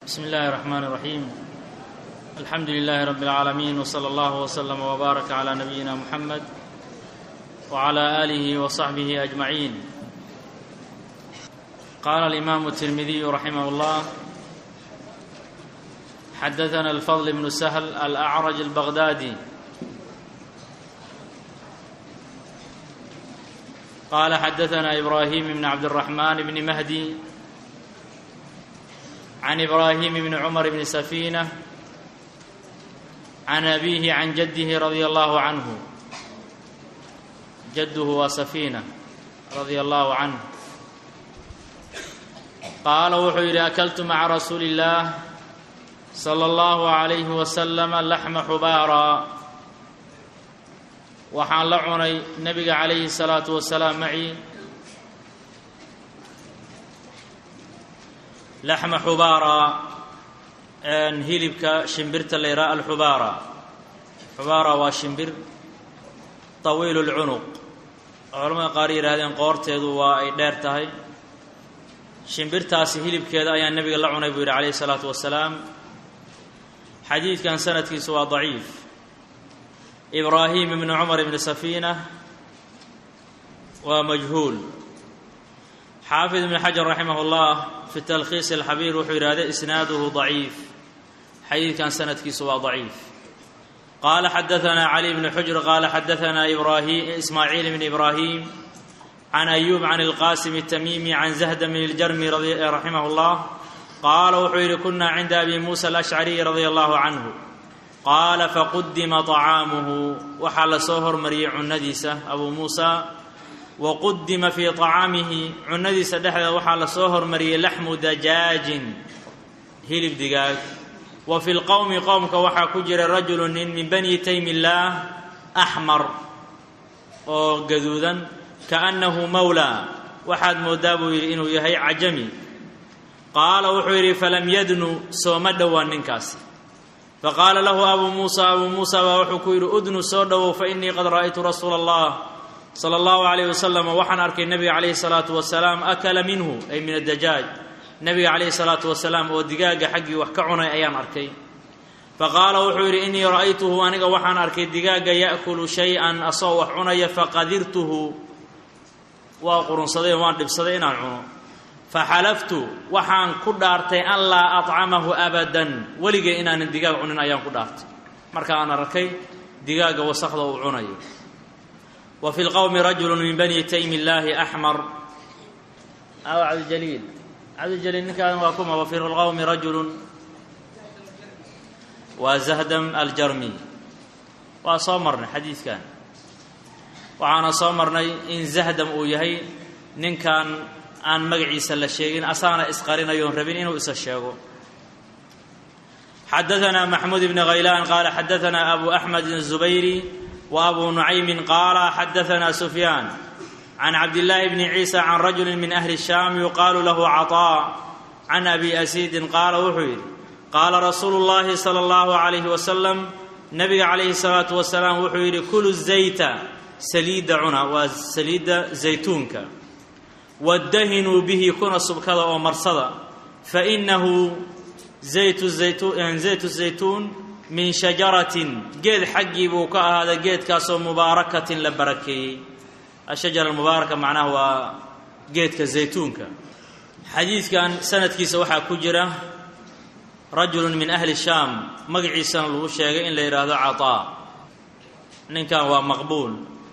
بسم الله الرحمن الرحيم الحمد لله رب العالمين وصلى الله وسلم وبارك على نبينا محمد وعلى اله وصحبه اجمعين قال الامام الترمذي رحمه الله حدثنا الفضل بن سهل الاعرج البغدادي قال حدثنا ابراهيم بن عبد الرحمن بن مهدي عن ابراهيم بن عمر بن سفينه عن ابيه عن جده رضي الله عنه جده وسفينه رضي الله عنه قال wuxuu yidhi akaltu maca rasuuli illaah sala allahu calayhi wasalam laxma xubaara waxaan la cunay nebiga calayhi salaatu wasalaam macii laxma xubaara hilibka shimbirta la yidhaha alxubaara xubaara waa shimbir tawiilu lcunuq culamada qaar yidhahdeen qoorteedu waa ay dheer tahay shimbirtaasi hilibkeeda ayaa nebiga la cunay buu yidhi calayhi salaatu wasalaam xadiidkan sanadkiisu waa daciif ibraahim ibni cumar ibni safiina waa majhuul xaafid ibn xajar raximah اllah fi talkhiis alxabiir wuxuu yidhahda isnaaduhu daciif xadiidkan sanadkiisu waa daciif qaala xadaanaa cali bni xujr qaala xadaanaa ismaaciil bn ibraahim can ayuub can ilqasim الtamimi can zahda min iljarmi raximah اllah qaala wuxuu yidhi kuna cinda abi musa alashcariy radia allahu canhu qaala faqudima طacaamuhu waxaa lasoo hormariyey cunadiisa abu muusa waqudima fii طacaamihi cunadiisa dhexdeeda waxaa lasoo hormariyey laxmu dajaajin hilib digaag wa fi lqowmi qowmka waxaa ku jira rajulu nin min bani taymi illaah axmar oo gaduudan kaannahu mawlaa waxaad moodaa buu yidhi inuu yahay cajami qaala wuxuu yidhi falam yadnu sooma dhowaan ninkaasi faqaala lahu abuu muusa abuu muusa baa wuxuu ku yidhi udnu soo dhowow fainii qad ra'aytu rasuula allah sala allahu calayh wasalam waxaan arkay nebiga calayhi salaatu wasalaam akala minhu ay min addajaaj nebiga calayhi salaatu wasalaam oo digaagga xaggii wax ka cunay ayaan arkay faqaala wuxuu yidhi innii ra'aytuhu aniga waxaan arkay digaagga ya'kulu shay-an asoo wax cunaya faqadirtuhu waa qurunsaday oo waan dhibsaday inaan cuno faxalaftu waxaan ku dhaartay an laa acamahu abadan weligay inaanan digaag cunin ayaan ku dhaartay marka aan arkay digaagga wasakda uu cunayo wa fi lqowmi rajulu min bani taymi illaahi axmar aw cabdijaliil cabdijaliil ninkaadan waa kuma wa fi lqowmi rajulun waa zahdam aljarmi waa soo marnay xadiidkan waxaana soo marnay in zahdam uu yahay ninkan aan magaciisa la sheegin asaana isqarinayoon rabin inuu isa sheego xadaanaa maxmuud ibni khaylaan qaala xadaanaa abu axmed الzubayri wa abu nucaymin qaala xadaanaa sufyaan can cabdillaahi bni ciisa can rajuli min ahli shaam yuqaalu lahu caطaa can abi asiidin qaala wuxuu yidhi qaala rasuulu llahi sala allahu calayhi wasalam nabiga calayhi salaatu wasalaam wuxuu yidhi kulu zayta saliidda cuna waa saliidda zaytuunka wadahinuu bihi kuna subkada oo marsada fainahu zaytu zaytuun min shajaratin geed xaggii buu ka ahaaday geedkaasoo mubaarakatin la barakeeyey ashajara mubaaraka macnaha waa geedka zaytuunka xadiidkan sanadkiisa waxaa ku jira rajulu min ahli shaam magaciisana lagu sheegay in la yidhaahdo caطaa ninkan waa maqbuul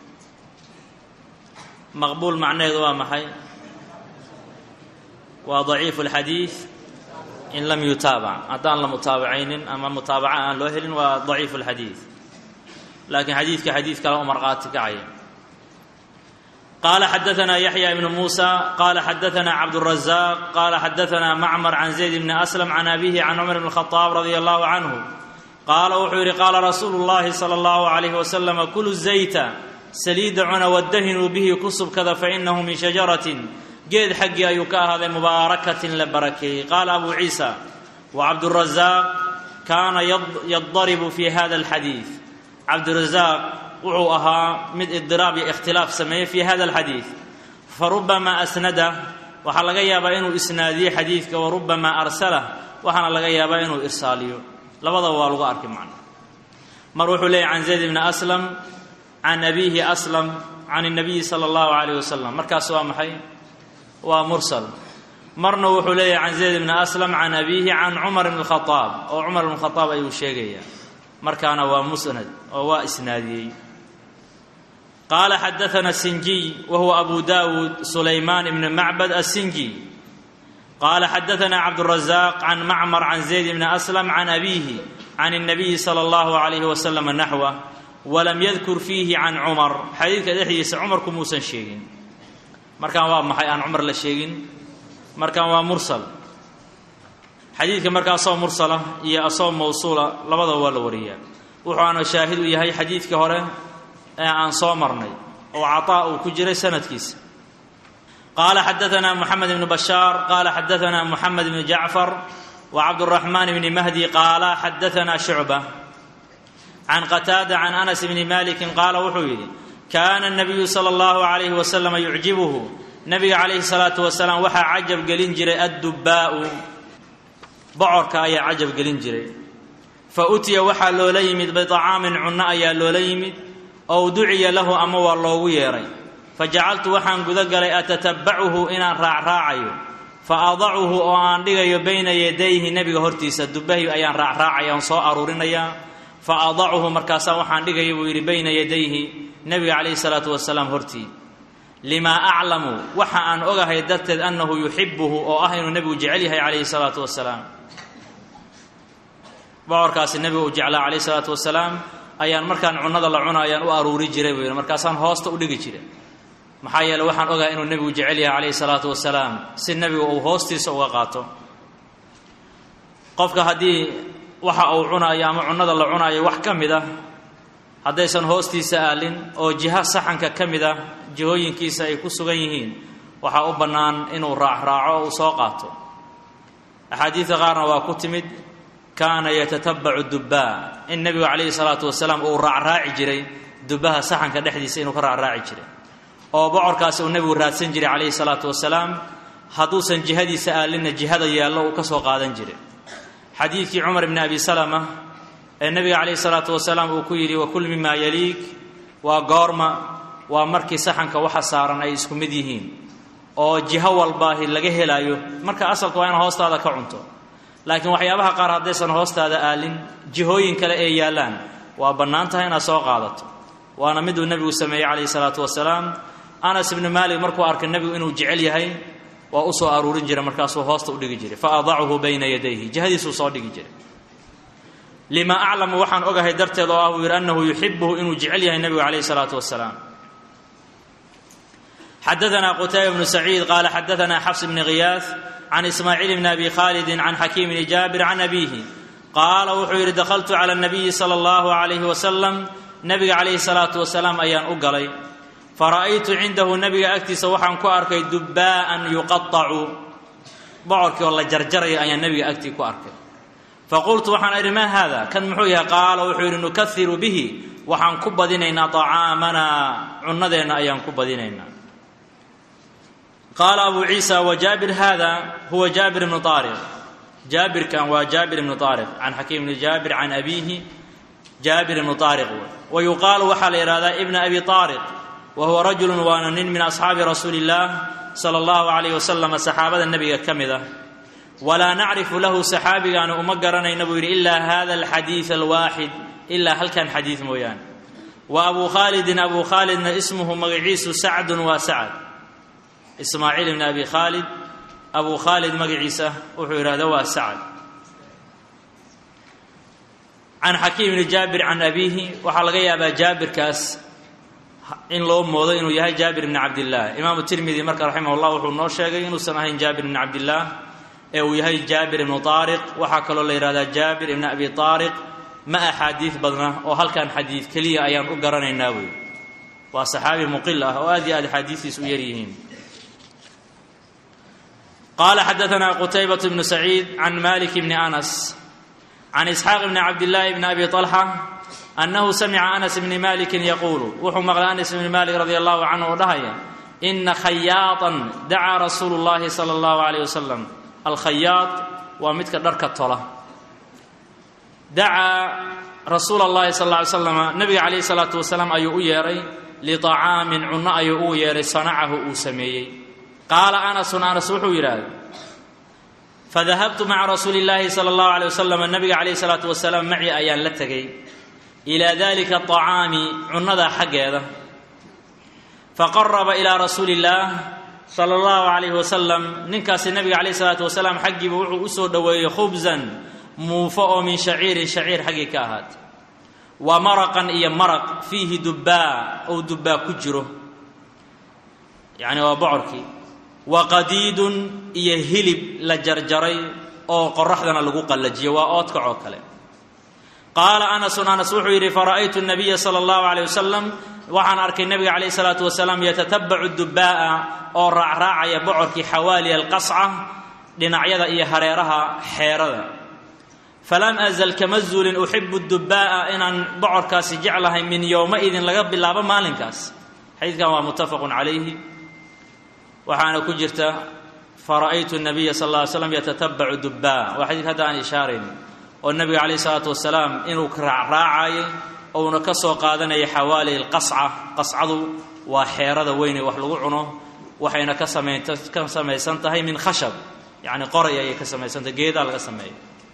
maqbuul macnaheedu waa maxay waa daciifu اlxadiid in lam yutaabac haddaan la mutaabacaynin ama mutaabaca aan loo helin waa daciifu اlxadiid laakiin xadiidka xadiid kale u marqaati kacaya qaala xadaanaa yaxya ibnu muusa qaala xadaanaa cabduلrazaaq qaala xadaanaa macmar can zayd bni aslam can abihi can cumar bn الkhطaab radia allahu canhu qaala wuxuu yidhi qaala rasuulu اllahi salى اllahu عalayh wasalam kulu zayta saliidda cuna wadahinuu bihi ku subkada fainahu min shajaratin geed xaggii ayuu ka ahaaday mubaarakatin la barakeeyey qaala abu ciisa wa cabdurazaaq kaana yadaribu fi hada alxadiid cabdurazaaq wuxuu ahaa mid idiraab iyo ikhtilaaf sameeyey fi hada alxadiid farubamaa asnada waxaa laga yaabaa inuu isnaadiyey xadiidka warubamaa arsalah waxaana laga yaabaa inuu irsaaliyo labadaba waa lagu arki macna mar wuxuu leeyahy can zayd bni aslam can abiihi aslam can الnabiyi salى اllahu alayh wasalam markaas waa maxay waa mursal marna wuxuu leeyahy can zayd bni aslam can abiihi can cumar bn khaaab oo cumar bn khaaab ayuu sheegaya markaana waa musnad oo waa isnaadiyey qaala xadaana sinjiy wa huwa abu dawud sulaymaan ibn macbad asinji qaala xadaana cabdurazaq can macmar can zayd bni aslam can abiihi can الnabiyi salى اllahu alayh wasalam naxwa walam yadkur fiihi can cumar xadiidka dhexdiisa cumarku muusan sheegin markaan waa maxay aan cumar la sheegin markaan waa mursal xadiidka marka asoo mursala iyo asoo mawsuula labadaba waa la wariyaa wuxuuna shaahid u yahay xadiidkii hore ee aan soo marnay oo caطaa uu ku jiray sanadkiisa qaala xadaana moxamed ibnu bashaar qaala xadaana moxamed ibnu jacfar wa cabduraxmaan bni mahdi qaala xadaana shucba can qataada can anas bni maliki qaala wuxuu yidhi kaana الnabiyu salى اllahu alayh waslama yucjibuhu nabiga calayhi salaatu wasalaam waxaa cajab gelin jiray addubbaa'u bocorka ayaa cajab gelin jiray fa utiya waxaa loola yimid biطacaamin cunno ayaa loola yimid ow duciya lahu ama waa loogu yeedhay fa jacaltu waxaan guda galay atatabacuhu inaan raacraacayo fa adacuhu oo aan dhigayo bayna yadayhi nebiga hortiisa dubbahi ayaan raacraacaya on soo aruurinayaa fa adacuhu markaasaa waxaan dhigaya buu yidhi bayna yadayhi nebiga calayhi salaatu wasalaam hortii limaa aclamu waxa aan ogahay darteed annahu yuxibuhu oo ah inuu nebigu jecel yahay calayhi salaatu wasalaam bocorkaasi nebigu uu jeclaa calayhi salaatu wasalaam ayaan markaan cunnada la cuna ayaan u aruuri jiray buu yidhi markaasaan hoosta u dhigi jiray maxaa yeeley waxaan ogahay inuu nebigu jecel yahay calayhi salaatu wasalaam si nebigu uu hoostiisa uga qaato qofka haddii waxa uu cunayo ama cunnada la cunayo wax ka mid ah haddaysan hoostiisa aalin oo jiha saxanka ka mid ah jihooyinkiisa ay ku sugan yihiin waxaa u bannaan inuu raacraaco oo uu soo qaato axaadiidka qaarna waa ku timid kaana yatatabacu dubbaa in nebigu calayhi salaatu wasalaam uu raacraaci jiray dubbaha saxanka dhexdiisa inuu ka raacraaci jiray oo bocorkaasi uu nebigu raadsan jiray calayhi salaatu wasalaam hadduusan jihadiisa aalinna jihada yaallo uu ka soo qaadan jiray xadiidkii cumar bni abi salama ee nebiga calayhi salaatu wasalaam uu ku yidhi wakul mimaa yaliik waa goorma waa markii saxanka waxa saaran ay isku mid yihiin oo jiho walbaahi laga helaayo marka asalka waa ina hoostaada ka cunto laakiin waxyaabaha qaar haddaysan hoostaada aalin jihooyin kale ee yaallaan waa bannaan tahay inaad soo qaadato waana miduu nebigu sameeyey calayhi salaatu wasalaam anas ibnu maalik markuu arkay nebigu inuu jecel yahay waa u soo aruurin jiray markaasuu hoosta u dhigi jiray fa adachu bayna yadayhi jihadiisuu soo dhigi jiray lima aclamu waxaan ogahay darteed oo ah buu yidhi annahu yuxibuhu inuu jecel yahay nebigu calayhi salaatu wasalaam xadaana qutayba bnu saciid qaala xadaana xafs bni khiyaas can ismaaciil bni abi khaalidin can xakiim bni jaabir can abiihi qaala wuxuu yidhi dakhaltu cala nabiyi sala allahu calayhi wasalam nebiga calayhi salaatu wasalaam ayaan u galay fara'aytu cindahu nebiga agtiisa waxaan ku arkay dubbaa'an yuqaacu bocorkii oo la jarjarayo ayaan nebiga agtii ku arkay faqultu waxaan idhi maa haada kan muxuu yahay qaala wuxuu yidhi nukairu bihi waxaan ku badinaynaa طacaamanaa cunadeenna ayaan ku badinaynaa qaala abu ciisa wa jaabir hada huwa jaabir ibnu aariq jaabirkan waa jaabir ibnu aariq can xakiim bni jaabir can abiihi jaabir ibnu aariq wa yuqaalu waxaa la yidhahdaa ibna abi aariq wa huwa rajulu waana nin min asxaabi rasuuli اllaah sala اllahu alayh wasalam saxaabada nebiga ka mid ah walaa nacrifu lahu saxaabigaani uma garanayna buu yidhi ilaa hada alxadiid alwaaxid ilaa halkan xadiid mooyaane wa abuu khaalidin abuu khaalidna ismuhu magaciisu sacdun waa sacad ismaaciil ibni abi khaalid abuu khaalid magaciisa wuxuu yidhahda waa sacad can xakiim ibni jaabir can abiihi waxaa laga yaabaa jaabirkaas in loo moodo inuu yahay jaabir ibni cabdillaah imaamu tirmidi marka raximah llah wuxuu noo sheegay inuusan ahayn jaabir ibni cabdillaah ee uu yahay jaabir ibnu aariq waxaa kaloo la yidhahdaa jaabir ibni abi aariq ma axaadiid badna oo halkan xadiid keliya ayaan u garanaynaa wey waa saxaabi muqil ah oo aad iyo aad axaadiistiis u yar yihiin qaala xadaana qutaybat bnu saciid can malik bni anas can isxaaq bni cabdillaahi bni abi طalxa annahu samica anas bni malikin yaquulu wuxuu maqlay anas bni malik radi allahu canhu oo dhahaya ina khayaatan dacaa rasuulu llahi sala allahu alayh wasalam alkhayaad waa midka dharka tola dacaa rasuula اllahi sal lla ly slama nabiga calayhi salaatu wasalaam ayuu u yeedhay liطacaamin cunno ayuu ugu yeedhay sanacahu uu sameeyey qaala anasun anas wuxuu yidhaahday fadahabtu maca rasuuli اllaahi salى اllahu alيyh wasalam nabiga calayhi salaatu wasalaam macii ayaan la tegey ilaa dalika aطacaami cunnadaa xaggeeda faqaraba ilaa rasuuli اllaah sala اllahu calayhi wasalam ninkaasi nabiga calayhi salaatu wasalaam xaggiiba wuxuu u soo dhoweeyey khubsan muufo oo min shaciirin shaciir xaggii ka ahaatay wa maraqan iyo maraq fiihi dubbaa ou dubbaa ku jiro yacni waa bocorkii wa qadiidun iyo hilib la jarjaray oo qoraxdana lagu qallajiyo waa oodkac oo kale qaala anasun anas wuxuu yidhi fara'aytu nabiya sala allahu calayh wasalam waxaan arkay nebiga calayhi salaatu wasalaam yatatabacu dubbaa'a oo raacraacaya bocorkii xawaaliya alqasca dhinacyada iyo hareeraha xeerada falam azal kama zuulin uxibu dubbaa'a inaan bocorkaasi jeclahay min yowmaidin laga bilaabo maalinkaas xadiidkan waa muttafaqun calayhi waxaana ku jirta fara'aytu nabiya sal lla ly slam yatatabacu dubbaa waa xadiidka hadda aan ishaarayn oo nebiga calayhi salaatu wasalaam inuu raacraacayay ouna ka soo qaadanaya xawaali alqasca qascadu waa xeerada weyn ee wax lagu cuno waxayna ka samaynta ka samaysan tahay min khashab yacni qoray ayay ka samaysantahay geedaa laga sameeya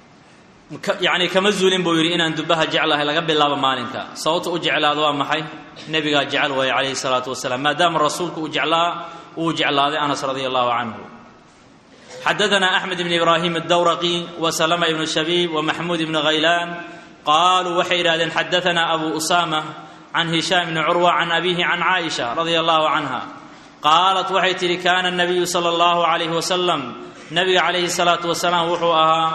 yacni kama zuulin buu yidhi inaan dubbaha jeclahay laga bilaabo maalinka sababta u jeclaado waa maxay nebigaa jecel waaya calayhi salaatu wasalaam maadaama rasuulku uu jeclaa uu jeclaaday anas radia allahu canhu xadaثna أxmed بn ibrahim الdawraqi وslma ibn shabiib وmaxmuud ibn haylaan qaluu waxay yidhahdeen xadaثna abu usama can hishaam bni curwa can abihi can caaئiشha radia allahu canha qaalat waxay tidhi kana الnabiyu salى اllahu عalayh wasalam nabiga calayhi الsalaaةu wasalaam wuxuu ahaa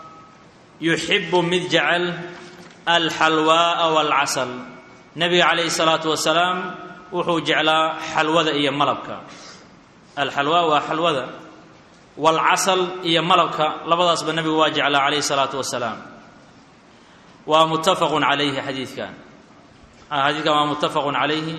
yuxibu mid jecel alxalwaaءa wاlcasal nabiga calayhi الsalaaةu wasalaam wuxuu jeclaa xalwada iyo malabka alxalwa waa xalwada waalcasal iyo malabka labadaasba nebigu waa jeclaa calayhi salaatu wasalaam waa muttafaqun calayhi xadiidkan xadiidkan waa muttafaqun calayhi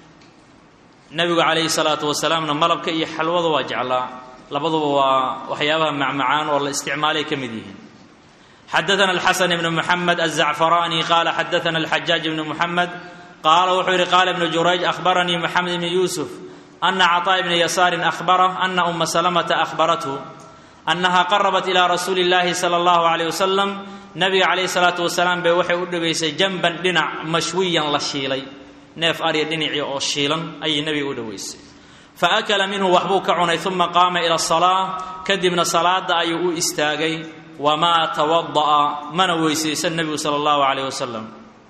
nebigu calayhi salaatu wasalaamna malabka iyo xalwada waa jeclaa labaduba waa waxyaabaha macmacaan oo la isticmaalay ka mid yihiin xadaثna alxasan ibn muxamed aلzacfaraani qaala xadaثna alxajaaj ibn muxamed qaala wuxuu yidhi qaala ibnu jurayj ahbaranii moxamed ibni yuusuf ana caطaa bna yasaarin ahbarah ana uma salamata ahbarathu annaha qarabat ilaa rasuuli اllaahi salى اllahu عalيyh wasalam nabiga calayhi salaatu wasalaam bay waxay u dhoweysay janban dhinac mashwiyan la shiilay neef arya dhinacii oo shiilan ayay nebiga u dhoweysay faakala minhu waxbuu ka cunay uma qaama ila asalaa kadibna salaada ayuu u istaagay wamaa tawada'a mana weysaysan nebigu sala allahu calayh wasalam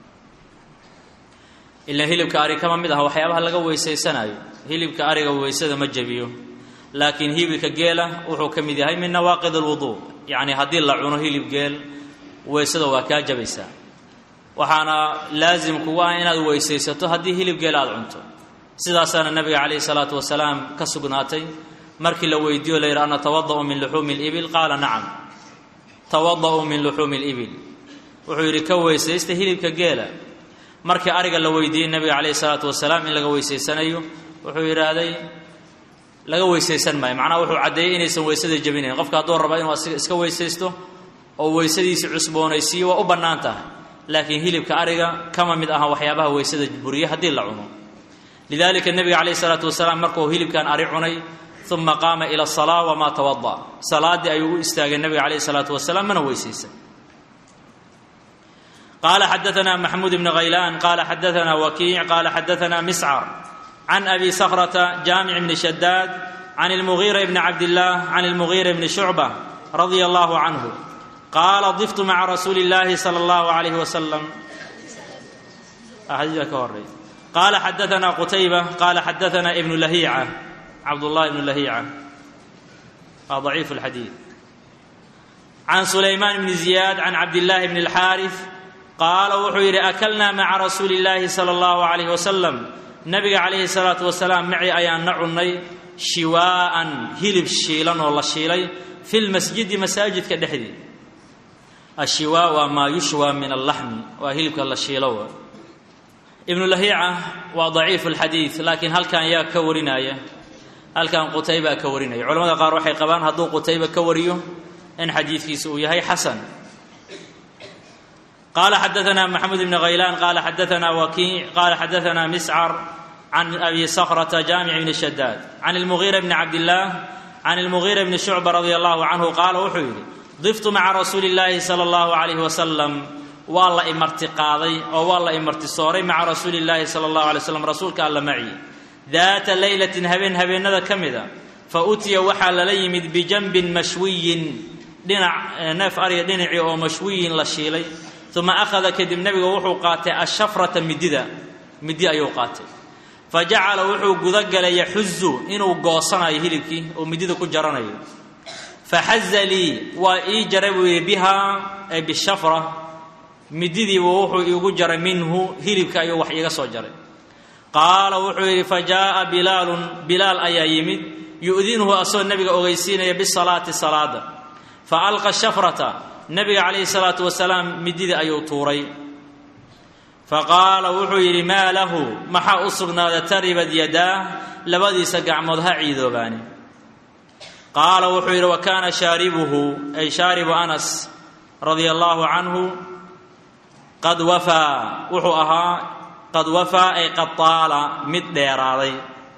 ilaan hilibka ari kama mid aha waxyaabaha laga weysaysanayo hilibka ariga weysada ma jebiyo laakiin hilibka geela wuxuu ka mid yahay min nawaaqid alwuduu yacni haddii la cuno hilib geel weysada waa kaa jabaysaa waxaana laasim kugu ah inaad weysaysato haddii hilib geel aada cunto sidaasaana nabiga calayhi salaatu wasalaam ka sugnaatay markii la weydiiyo la yidhi ana tawada'u min luxuumi libil qaala nacam tawada'uu min luxuumi libil wuxuu yidhi ka weysaysta hilibka geela markii ariga la weydiiyey nabiga calayhi salaatu wasalaam in laga weysaysanayo wuxuu yidhaahday laga weysaysan maayo macnaha wuxuu caddeeyey inaysan weysada jebinayn qofka hadduu raba inuu asiga iska weysaysto oo weysadiisi cusboonaysiiyo waa u bannaan tahay laakiin hilibka ariga kama mid aha waxyaabaha weysada buriya haddii la cuno lidalika nebiga calayhi salaatu wasalaam markuu hilibkan ari cunay uma qaama ila asalaa wamaa tawada salaaddii ayuu u istaagay nebiga calayhi salaatu wasalaam mana weysaysan qala xadaثna maxmuud bn haylaan qala xadaثna wakiic qala xadaثna miscar can abi sakrata jaamic bni shadaad can اlmugiira bni cabdillaah can اlmugiira bni shucba radia allahu canhu qaala diftu maca rasuuli اllahi salى اllahu alayh wasalam xadiidka ka horey qala xadaثna qutayba qala xadaثna ibnu lahiica cabdullahi ibnu lahiica waa ضaciif اlxadiid can sulaymaan bni ziyaad can cabdillahi bni اlxaariث qaala wuxuu yidhi akalnaa maca rasuuli illaahi sala allahu calayh wasalam nabiga calayhi salaatu wasalaam maci ayaan na cunnay shiwaa'an hilib shiilan oo la shiilay fi lmasjidi masaajidka dhexdii ashiwaa waa maa yushwaa min allaxmi waa hilibka la shiilo wa ibnu lahiica waa daciifu lxadiid laakiin halkan yaa ka warinaya halkan qutaybaa ka warinaya culamada qaar waxay qabaan hadduu qutayba ka wariyo in xadiidkiisa uu yahay xasan qaala xadaثna maxamed bn haylaan qaala xadaثna wakiic qaala xadaثna miscar can abi sakrata jaamic bni shadaad can اlmugiira bni cabdillaah can اlmugiira bni shucba radi allahu canhu qaala wuxuu yidhi diftu maca rasuuli اllaahi salى اllahu عalayh wasalam waa la imarti qaaday oo waa la imarti sooray maca rasuuli اllaahi salى اllahu alay slam rasuulka alla maci daata leylatin habeen habeennada ka mida fa utiya waxaa lala yimid bijanbin mashwiyin dhinac neef arya dhinacii oo mashwiyin la shiilay uma akhada kadib nebiga wuxuu qaatay ashafrata midida midi ayuu qaatay fa jacala wuxuu gudagalay yaxuzu inuu goosanayo hilibkii oo midida ku jaranayo faxaza lii waa ii jaray buu yidhi bihaa ay bishafra mididiibu wuxuu iigu jaray minhu hilibka ayuu wax iiga soo jaray qaala wuxuu yidhi fa jaa'a bilaalun bilaal ayaa yimid yu'dinuhu asagoo nebiga ogeysiinaya bisalaati salaada fa alqa shafrata nebiga calayhi salaatu wasalaam mididii ayuu tuuray fa qaala wuxuu yidhi maa lahu maxaa u sugnaaday taribad yadaah labadiisa gacmood ha ciidoobaani qaala wuxuu yidhi wa kaana shaaribuhu ay shaaribu anas radia allaahu canhu qad wafaa wuxuu ahaa qad wafaa ay qad taala mid dheeraaday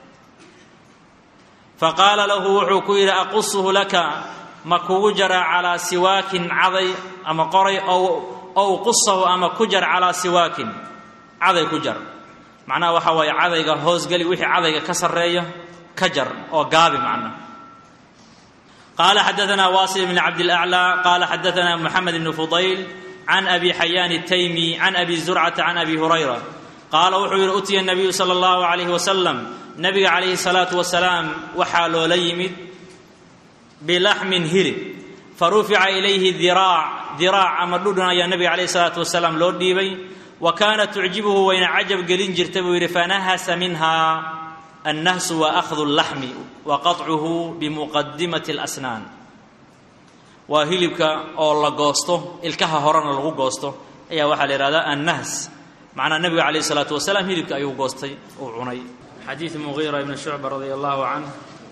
fa qaala lahu wuxuu ku yidhi aqusuhu laka ma kugu jaraa calaa siwaakin caday ama qoray ow qusahu ama ku jar calaa siwaakin caday ku jar macnaha waxaa waaye cadayga hoosgeli wixii cadayga ka sarreeya ka jar oo gaabi macnaha qaala xadaثna wasil bn cabdilأclى qaala xadaثna moxamed bn fudayl can abi xayaan الtaymi can abi zurcata can abi hurayra qaala wuxuu yidhi utiya الnabiyu salى اllahu عalayh wasalam nabiga calayhi الsalaatu wasalaam waxaa loola yimid bilaxmin hilib farufica ilayhi diraac diraac ama dhudhun ayaa nabiga calayhi الsalaatu wasalaam loo dhiibay wa kaana tucjibuhu wayna cajab gelin jirta buu yidhi fanahasa minha annahsu wa akhdu اllaxmi wa qaطcuhu bimuqadimati اlasnaan waa hilibka oo la goosto ilkaha horena lagu goosto ayaa waxaa la yihahdaa annahs macnaa nebiga calayh isalaatu wasalaam hilibka ayuu goostay uu cunay xadiid mugiira ibni shucba radia allahu canh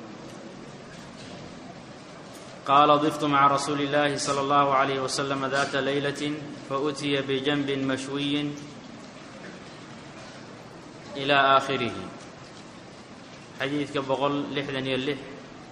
qaala diftu maca rasuuli اllahi salى اllahu عalayh waslama data leylat fautiya bijanbin mashwiyin ila aakhirihi xadiidka boqol lixdan iyo lix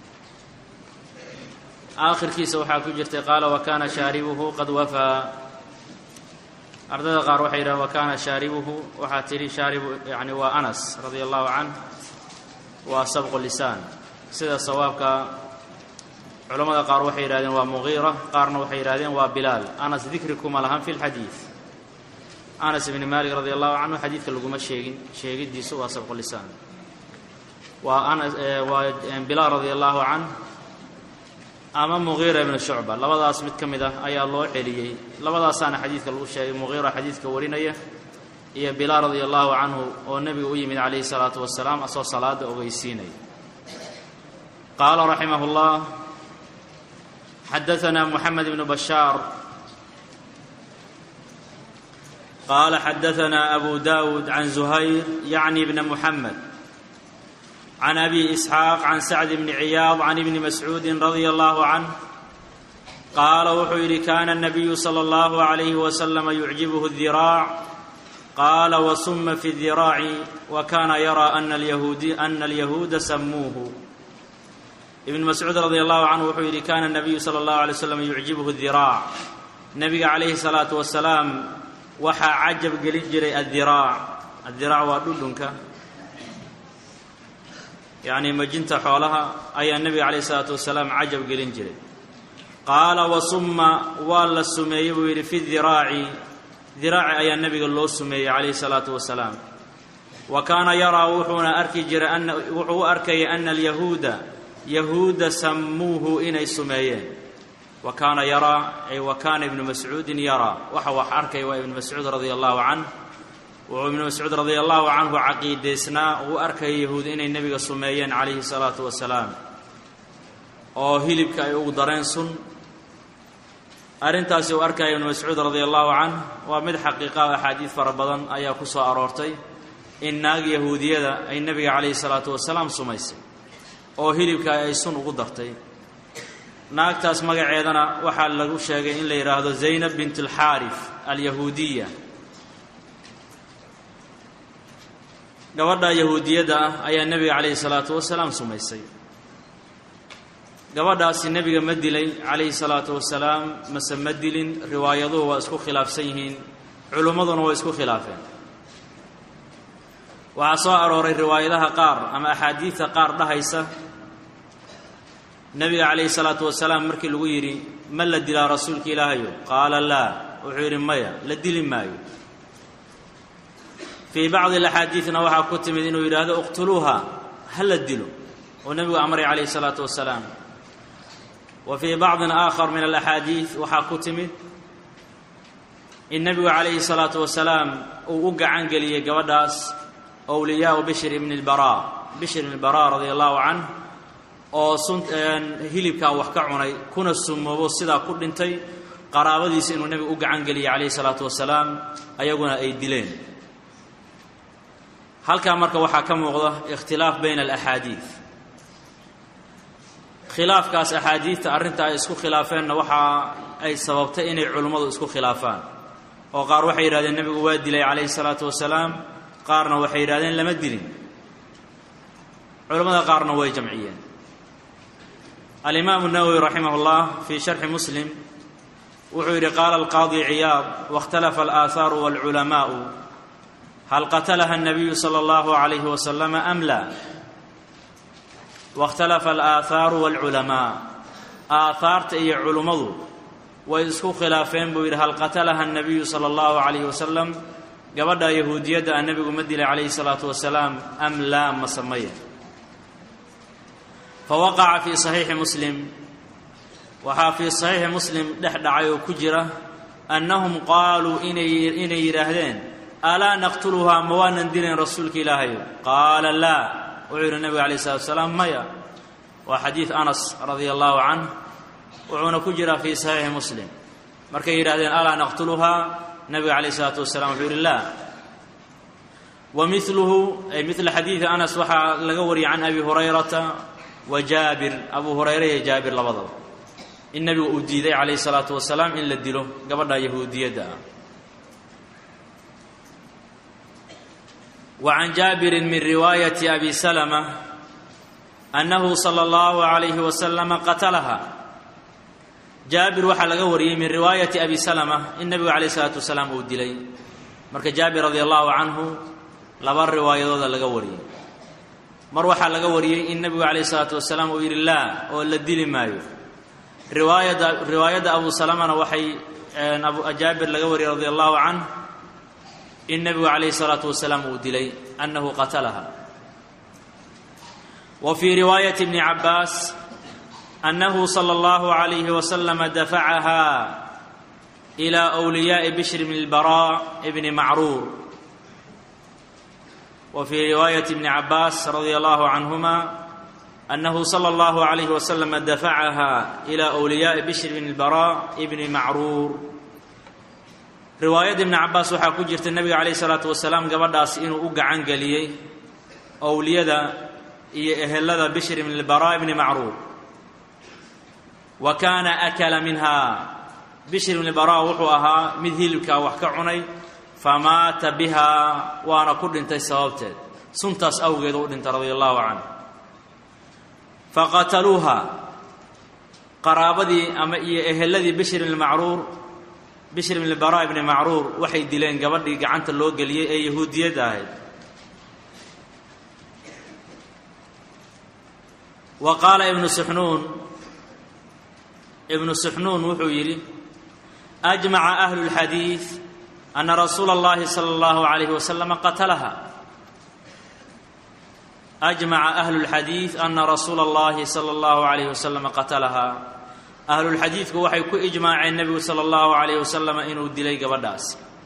aakhirkiisa waxaa ku jirtay qaala wa kaana shaaribuhu qad wafaa ardayda qaar waxay yidhahan wa kaana shaaribuhu waxaa tidhi shaaribu yani waa anas radia allahu canh waa sabqu lisaan sida sawaabka culamada qaar waxay yidhahdeen waa mugiira qaarna waxay yidhahdeen waa bilaal anas dikri kuma lahan fi lxadiid anas ibni maalik radi allahu canhu xadiidka laguma sheegin sheegidiisu waa sabqu lisaan waa anas waa bilaal radi allahu canh ama mugiira ibnu shucba labadaas mid ka mid ah ayaa loo celiyey labadaasaana xadiidka lagu sheegay mugiira xadiidka warinaya iyo bilaal radia allahu canhu oo nebiga u yimid calayhi salaatu wasalaam asoo salaada ogeysiinaya qaala raximah اllah xadaثna moxamed ibnu bashaar qaala xadaثna abu dawud can zuhayr yacni bna muxamed can abi isxaaq can sacd bni ciyaad can ibni mascuudi radia allahu canh qaala wuxuu yidhi kana الnabiyu salى اllahu عalayh waslama yucjibhu الdiraac qaala wasuma fi الdiraaci wa kana yaraa ana alyahuuda samuuhu ibn mascuud radi allahu canhu wuxuu yidhi kana الnabiyu salى اllahu alay slam yucjibhu الdiraac nebiga calayhi الsalaatu wasalaam waxaa cajab gelin jiray addiraac addiraac waa dhudhunka yacni majinta xoolaha ayaa nebiga calayhi isalaatu wasalaam cajab gelin jiray qaala wasumma waa la sumeeyey buu yidhi fi diraaci diraaci ayaa nebiga loo sumeeyey calayhi salaatu wasalaam wa kaana yaraa wuxuuna arki jiray ana wuxuu u arkayay ana alyahuuda yahuuda sammuuhu inay sumeeyeen wa kaana yaraa ay wa kaana ibnu mascuudin yaraa waxa wax arkaya waa ibnu mascuud radia allahu canh wuxuu ibnu mascuud radia allahu canhu caqiidaysnaa uu arkaya yahuud inay nebiga sumeeyeen calayhi salaatu wasalaam oo hilibka ay ugu dareen sun arrintaasi uu arkaya ibnu mascuud radia allahu canh waa mid xaqiiqa o axaadiid fara badan ayaa ku soo aroortay in naag yahuudiyada ay nebiga calayhi salaatu wasalaam sumaysay oo hilibka ay sun ugu dartay naagtaas magaceedana waxaa lagu sheegay in la yidhaahdo zaynab bint alxaarif alyahuudiya gabadha yahuudiyadda ah ayaa nebiga calayhi salaatu wasalaam sumaysay gabadhaasi nebiga ma dilay calayhi salaatu wasalaam mase ma dilin riwaayaduhu waa isku khilaafsan yihiin culimmaduna waa isku khilaafeen waxaa soo arooray riwaayadaha qaar ama axaadiidta qaar dhahaysa nebiga calayhi salaatu wasalaam markii lagu yidhi ma la dilaa rasuulka ilaahayo qaala laa wuxuu yidhi maya la dili maayo fii bacdi alaxaadiidna waxaa ku timid inuu yidhaahdo iqtuluuha ha la dilo oo nebigu amray calayhi salaatu wasalaam wa fii bacdin aakhar min alaxaadiid waxaa ku timid in nebigu calayhi salaatu wasalaam uu u gacan geliyey gabadhaas owliyaau bishr ibni lbaraa bishr ibni lbaraa radia allahu canh oo sun hilibkaa wax ka cunay kuna sumoobo sidaa ku dhintay qaraabadiisa inuu nebigu u gacan geliyey calayhi salaatu wasalaam ayaguna ay dileen halkaa marka waxaa ka muuqda ikhtilaaf bayna alaxaadiid khilaafkaas axaadiidta arrinta ay isku khilaafeenna waxa ay sababtay inay culimmadu isku khilaafaan oo qaar waxay yidhahdeen nebigu waa dilay calayhi salaatu wasalaam qaarna waxay yidhahdeen lama dilin culimmada qaarna way jamciyeen alimaamu nawowi raximah اllah fii sharxi muslim wuxuu yidhi qaala alqaadi ciyaad wاkhtalafa alaathaaru wاlculamaa'u hal qatalaha الnabiyu salى اllahu عalayhi wasalama am la wاkhtalafa alaathaaru wاlculamaa aahaarta iyo culummadu way isku khilaafeen buu yidhi hal qatalaha الnabiyu salى اllahu عalayhi wasalam gabadha yahuudiyadda a nebigu ma dilay calayhi الsalaatu wasalaam am laa ma samaya fawaqaca fii saxiixi muslim waxaa fii saxiixi muslim dhex dhacay oo ku jira annahum qaaluu inay inay yidhaahdeen alaa naqtuluhaa ma waanan dilayn rasuulka ilaahayo qaala laa wuxuu yidhi nebiga alayh salatu wasalaam maya waa xadiid anas radia allahu canh wuxuuna ku jiraa fii saxiixi muslim markay yidhahdeen alaa naqtuluhaa nebiga calayh isalaatu wasalaam wuxuu yidhi laa wa miluhu ay midla xadiidi anas waxaa laga wariyay can abi hurayrata wa jaabir abu hurayre iyo jaabir labadaba in nebigu uu diiday calayhi salaatu wasalaam in la dilo gabadha yahuudiyadda ah wa can jaabirin min riwaayati abi salama annahu sala allahu calayhi wasalama qatalaha jaabir waxaa laga wariyey min riwaayati abi salama in nebigu calayhi salaatu wasalaam uu dilay marka jaabir radia allahu canhu laba riwaayadooda laga wariyey mar waxaa laga wariyey in nebigu calayhi salaatu wasalaam uu yidhi laa oo la dili maayo riwaayadda riwaayadda abu salamana waxay jaabir laga wariyey radia allahu canh in nebigu calayhi salaatu wasalaam uu dilay annahu qatalaha wa fii riwaayati bni cabbaas annahu sala allahu calayhi wasalama dafacaha ilaa wliyaa'i bishr bni lbaraa bni macruur wa fii riwaayati bni cabbaas radia allahu canhuma annahu sala allahu calayhi wasalama dafacaha ilaa wliyaa'i bishr bni lbaraa bni macruur riwaayadda ibni cabbaas waxaa ku jirta nebiga calayhi salaatu wasalaam gabadhaas inuu u gacan geliyey owliyada iyo ehelada bishr bni lbaraa bni macruur wa kaana akala minha bishr bni baraa wuxuu ahaa mid hilibkaa wax ka cunay famaata bihaa waana ku dhintay sababteed suntaas awgeed u dhintay radia allahu canh faqataluuha qaraabadii ama iyo eheladii bishr bni macruur bishr bni baraa bni macruur waxay dileen gabadhii gacanta loo geliyey ee yahuudiyadda ahayd wa qaala ibnu suxnuun ibnu suxnuun wuxuu yidhi ajmaca ahlu اlxadiid ana rasuula اllahi salى اllahu عalayhi wasalama qatalaha ajmaca ahlu اlxadiid ana rasuula اllahi salى اllahu عalayh wasalama qatalaha ahlulxadiidku waxay ku ijmaaceen nebigu sala allahu calayh wasalam inuu dilay gabadhaas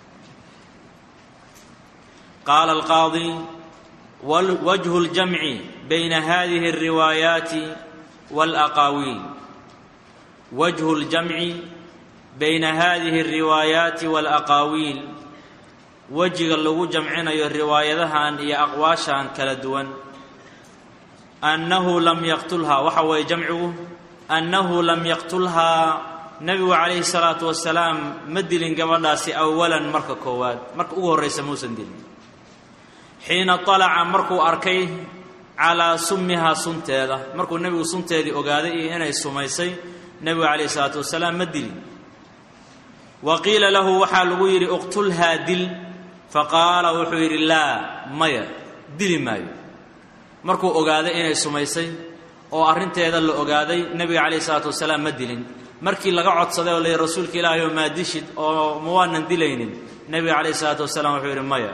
qaala alqaadi wajhu ljamci bayna hadihi alriwaayaati walaqaawiil wajhu ljamci bayna hadihi alriwaayaati walaqaawiil wejiga lagu jamcinayo riwaayadahan iyo aqwaashan kala duwan annahu lam yaqtulha waxa weeye jamcigu annahu lam yaqtulhaa nebigu calayhi salaatu wasalaam ma dilin gabadhaasi awalan marka koowaad marka ugu horraysa muusan dilin xiina talaca markuu arkay calaa summihaa sunteeda markuu nebigu sunteedii ogaaday iyo inay sumaysay nebigu calayhi salaatu wasalaam ma dilin wa qiila lahu waxaa lagu yidhi iqtulhaa dil faqaala wuxuu yidhi laa maya dili maayo markuu ogaaday inay sumaysay oo arrinteeda la ogaaday nebiga calayhi salaatu wasalaam ma dilin markii laga codsaday oo la yidhi rasuulka ilaahay oo maa dishid oo ma waanan dilaynin nebiga calayhi salaatu wasalaam wuxuu yidhi maya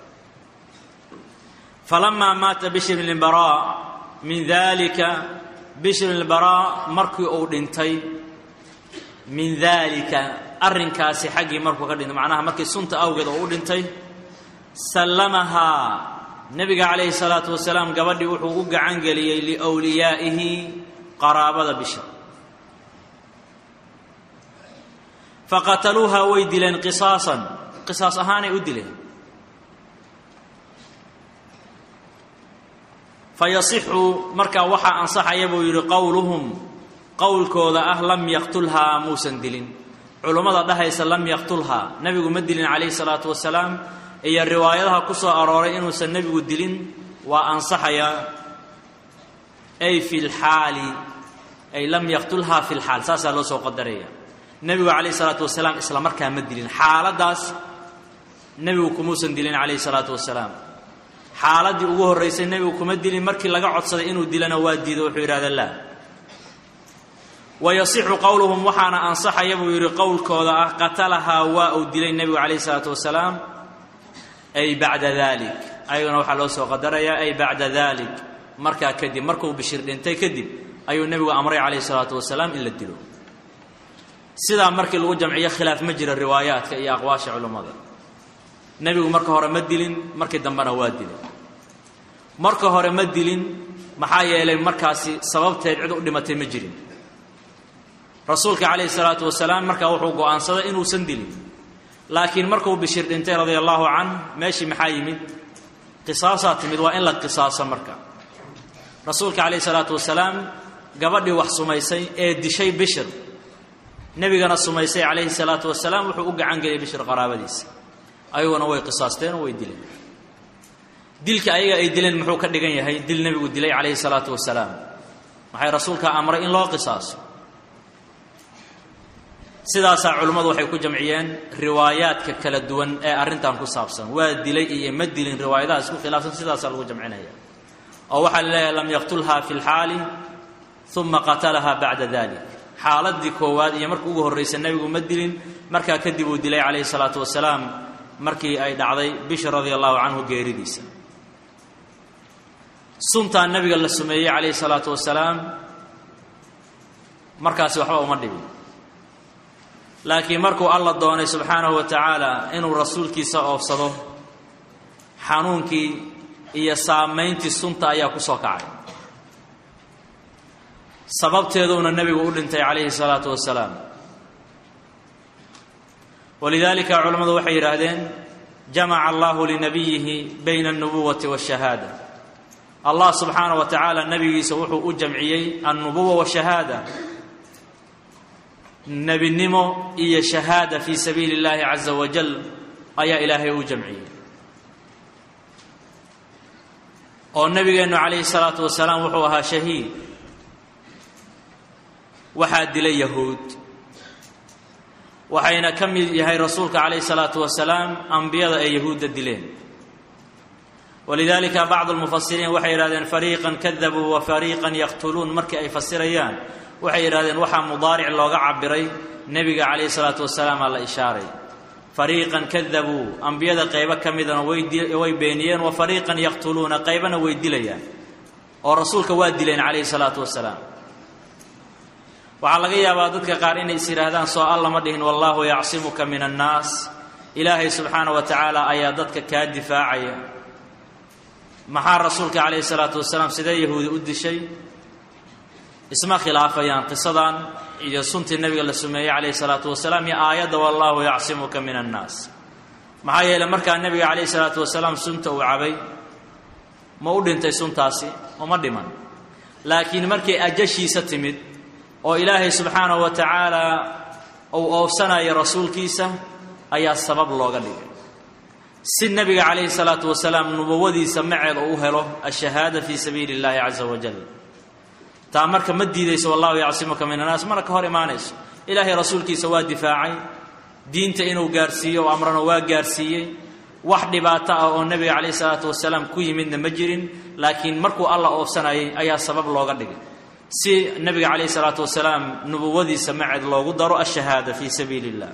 falamaa maata bishr bn baraa min dalika bishr bn baraa markii uu dhintay min daalika arrinkaasi xaggii markuu ka dhintay macnaha markii sunta awgeed oo u dhintay sallamahaa nebiga calayhi salaatu wasalaam gabadhii wuxuu u gacan geliyey liwliyaa'ihi qaraabada bishr faqataluuhaa way dileen qisaasan qisaas ahaanay u dileen fayasixu markaa waxaa ansaxaya buu yidhi qowluhum qowlkooda ah lam yaqtulhaa muusan dilin culummada dhahaysa lam yaqtulhaa nebigu ma dilin calayhi salaatu wasalaam iyo riwaayadaha ku soo arooray inuusan nebigu dilin waa ansaxayaa ay fi lxaali ay lam yaqtulhaa fi lxaal saasaa loo soo qadaraya nebigu calayhi salaatu wasalaam isla markaa ma dilin xaaladdaas nebigu kumuusan dilin calayhi salaatu wasalaam xaaladdii ugu horraysay nebigu kuma dilin markii laga codsaday inuu dilana waa diido wuxuu yidhahda laa wa yasixu qowluhum waxaana ansaxaya buu yidhi qowlkooda ah qatalahaa waa uu dilay nebigu calayhi salaatu wasalaam ay bacda dalik ayagana waxaa loo soo qadarayaa ay bacda dalik markaa kadib markuu bishir dhintay kadib ayuu nebigu amray calayhi salaatu wasalaam in la dilo sidaa markii lagu jamciyo khilaaf ma jira riwaayaadka iyo aqwaasha culummada nebigu marka hore ma dilin markii dambena waa dilay marka hore ma dilin maxaa yeelay markaasi sababteed cid u dhimatay ma jirin rasuulka calayhi salaatu wasalaam markaa wuxuu go'aansaday inuusan dilin laakiin markuu bishir dhintay radia allaahu can meeshii maxaa yimid qisaasaa timid waa in la qisaaso marka rasuulka calayhi salaatu wasalaam gabadhii wax sumaysay ee dishay bishir nebigana sumaysay calayhi salaatu wasalaam wuxuu u gacan geliyay bishir qaraabadiisa ayaguna way qisaasteen oo way dileen dilka ayaga ay dileen muxuu ka dhigan yahay dil nebigu dilay calayhi salaatu wasalaam maxay rasuulka amray in loo qisaaso sidaasaa culimmadu waxay ku jamciyeen riwaayaadka kala duwan ee arrintan ku saabsan waa dilay iyo ma dilin riwaayadaha isku khilaafsan sidaasaa lagu jamcinaya oo waxaa la leeyahay lam yaqtulhaa fi lxaali uma qatalahaa bacda dalik xaaladii koowaad iyo markii ugu horraysa nebigu ma dilin markaa kadib uu dilay calayhi salaatu wasalaam markii ay dhacday bishr radia allahu canhu geeridiisa suntaa nebiga la sumeeyey calayhi salaatu wasalaam markaasi waxba uma dhibin laakiin markuu alla doonay subxaanahu wa tacaala inuu rasuulkiisa oofsado xanuunkii iyo saamayntii sunta ayaa ku soo kacay sababteeduuna nebigu u dhintay calayhi salaatu wasalaam walidaalika culammadu waxay yidhaahdeen jamaca allahu linabiyihi bayna alnubuwati waashahaada allah subxaana wa tacaala nebigiisa wuxuu u jamciyey alnubuwa washahaada nebinimo iyo shahaada fii sabiili اllahi caza wajal ayaa ilaahay u jamciyey oo nebigeennu calayhi salaatu wasalaam wuxuu ahaa shahiid waxaa dilay yahuud waxayna ka mid yahay rasuulka calayhi salaatu wasalaam ambiyada ay yahuudda dileen walidaalika bacdu lmufasiriin waxay yidhahdeen fariiqan kadabuu wa fariiqan yaqtuluun markii ay fasirayaan waxay yidhahdeen waxaa mudaaric looga cabiray nebiga calayhi salaatu wasalaamaa la ishaaray fariiqan kadabuu ambiyada qaybo ka midana way beeniyeen wa fariiqan yaqtuluuna qaybana way dilayaan oo rasuulka waa dileen calayhi salaatu wasalaam waxaa laga yaabaa dadka qaar inay is yidhaahdaan soo alla ma dhihin wallaahu yacsimuka min annaas ilaahay subxaana wa tacaala ayaa dadka kaa difaacaya maxaa rasuulka calayhi salaatu wasalaam sidee yahuudi u dishay isma khilaafayaan qisadan iyo suntii nebiga la sumeeyey calayhi salaatu wasalaam iyo aayadda wallaahu yacsimuka min annaas maxaa yeeley markaa nebiga calayhi salaatu wasalaam sunta uu cabay ma u dhintay suntaasi uma dhiman laakiin markay ajashiisa timid oo ilaahay subxaanahu wa tacaala uu oofsanayo rasuulkiisa ayaa sabab looga dhigay si nebiga calayhi salaatu wasalaam nubuwadiisa maceed uu u helo ashahaada fii sabiili اllahi caza wajal taa marka ma diidayso wallahu yacsimuka min annaas mana ka hor imaanayso ilaahay rasuulkiisa waa difaacay diinta inuu gaarhsiiyo o amrana waa gaarhsiiyey wax dhibaato ah oo nebiga calayhi salaatu wasalaam ku yimidna ma jirin laakiin markuu alla oofsanayay ayaa sabab looga dhigay si nebiga calayhi salaatu wasalaam nubuwadiisa maceed loogu daro ashahaada fii sabiili illah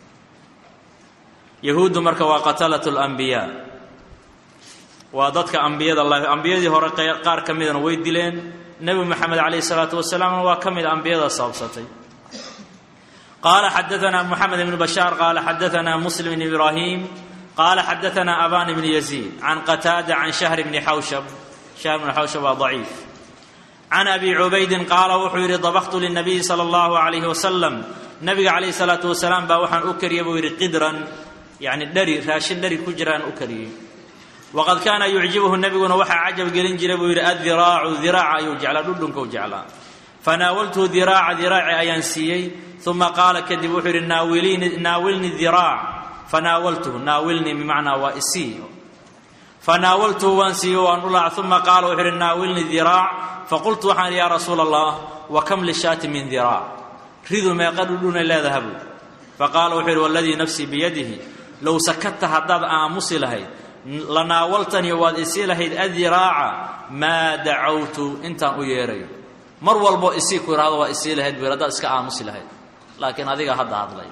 yahuuddu marka waa qatalatu lambiyaa waa dadka ambiyada ambiyadii hore qaar ka midana way dileen nebi moxamed calayhi salaatu wasalaamna waa ka mid ambiyada sababsatay qaala xadaana moxamed ibnu bashaar qaala xadaana muslim bn ibraahim qaala xadaana aban bn yaziid can qataada can shahr bni xawshab shahr bni xawshab waa daciif can abi cubaydin qaala wuxuu yidhi dabaqtu linabiyi sala allahu calayhi wasalam nabiga calayhi salaatu wasalaam baa waxaan u kariyey buu yidhi qidran yacni dheri raashin dheri ku jiraan u kariyey waqad kaana yucjibuhu nebiguna waxaa cajab gelin jiray buu yidhi addiraacu diraaca ayuu jeclaa dhudhunka u jeclaa fanaawaltuhu diraaca diraaci ayaan siiyey uma qaala kadib wuxuu yidhi naawilni diraac fanaawaltuhu naawilnii bimacnaa waa isii fanaawaltuhu waan siiyo waan u laac uma qaala wuxuu yidhi naawilni diraac faqultu waxaan idhi yaa rasuula allah wa kam lishaati min diraac ridu meeqa dhudhunay leedaha buu faqaala wuxuu yidhi waladii nafsii biyadihi low sakata haddaad aamusi lahayd lanaawaltanii waad isii lahayd adiraaca maa dacawtu intaan u yeerayo mar walbo isii ku idhahdo waa isii lahayd buu haddaad iska aamusi lahayd laakiin adiga hadda hadlay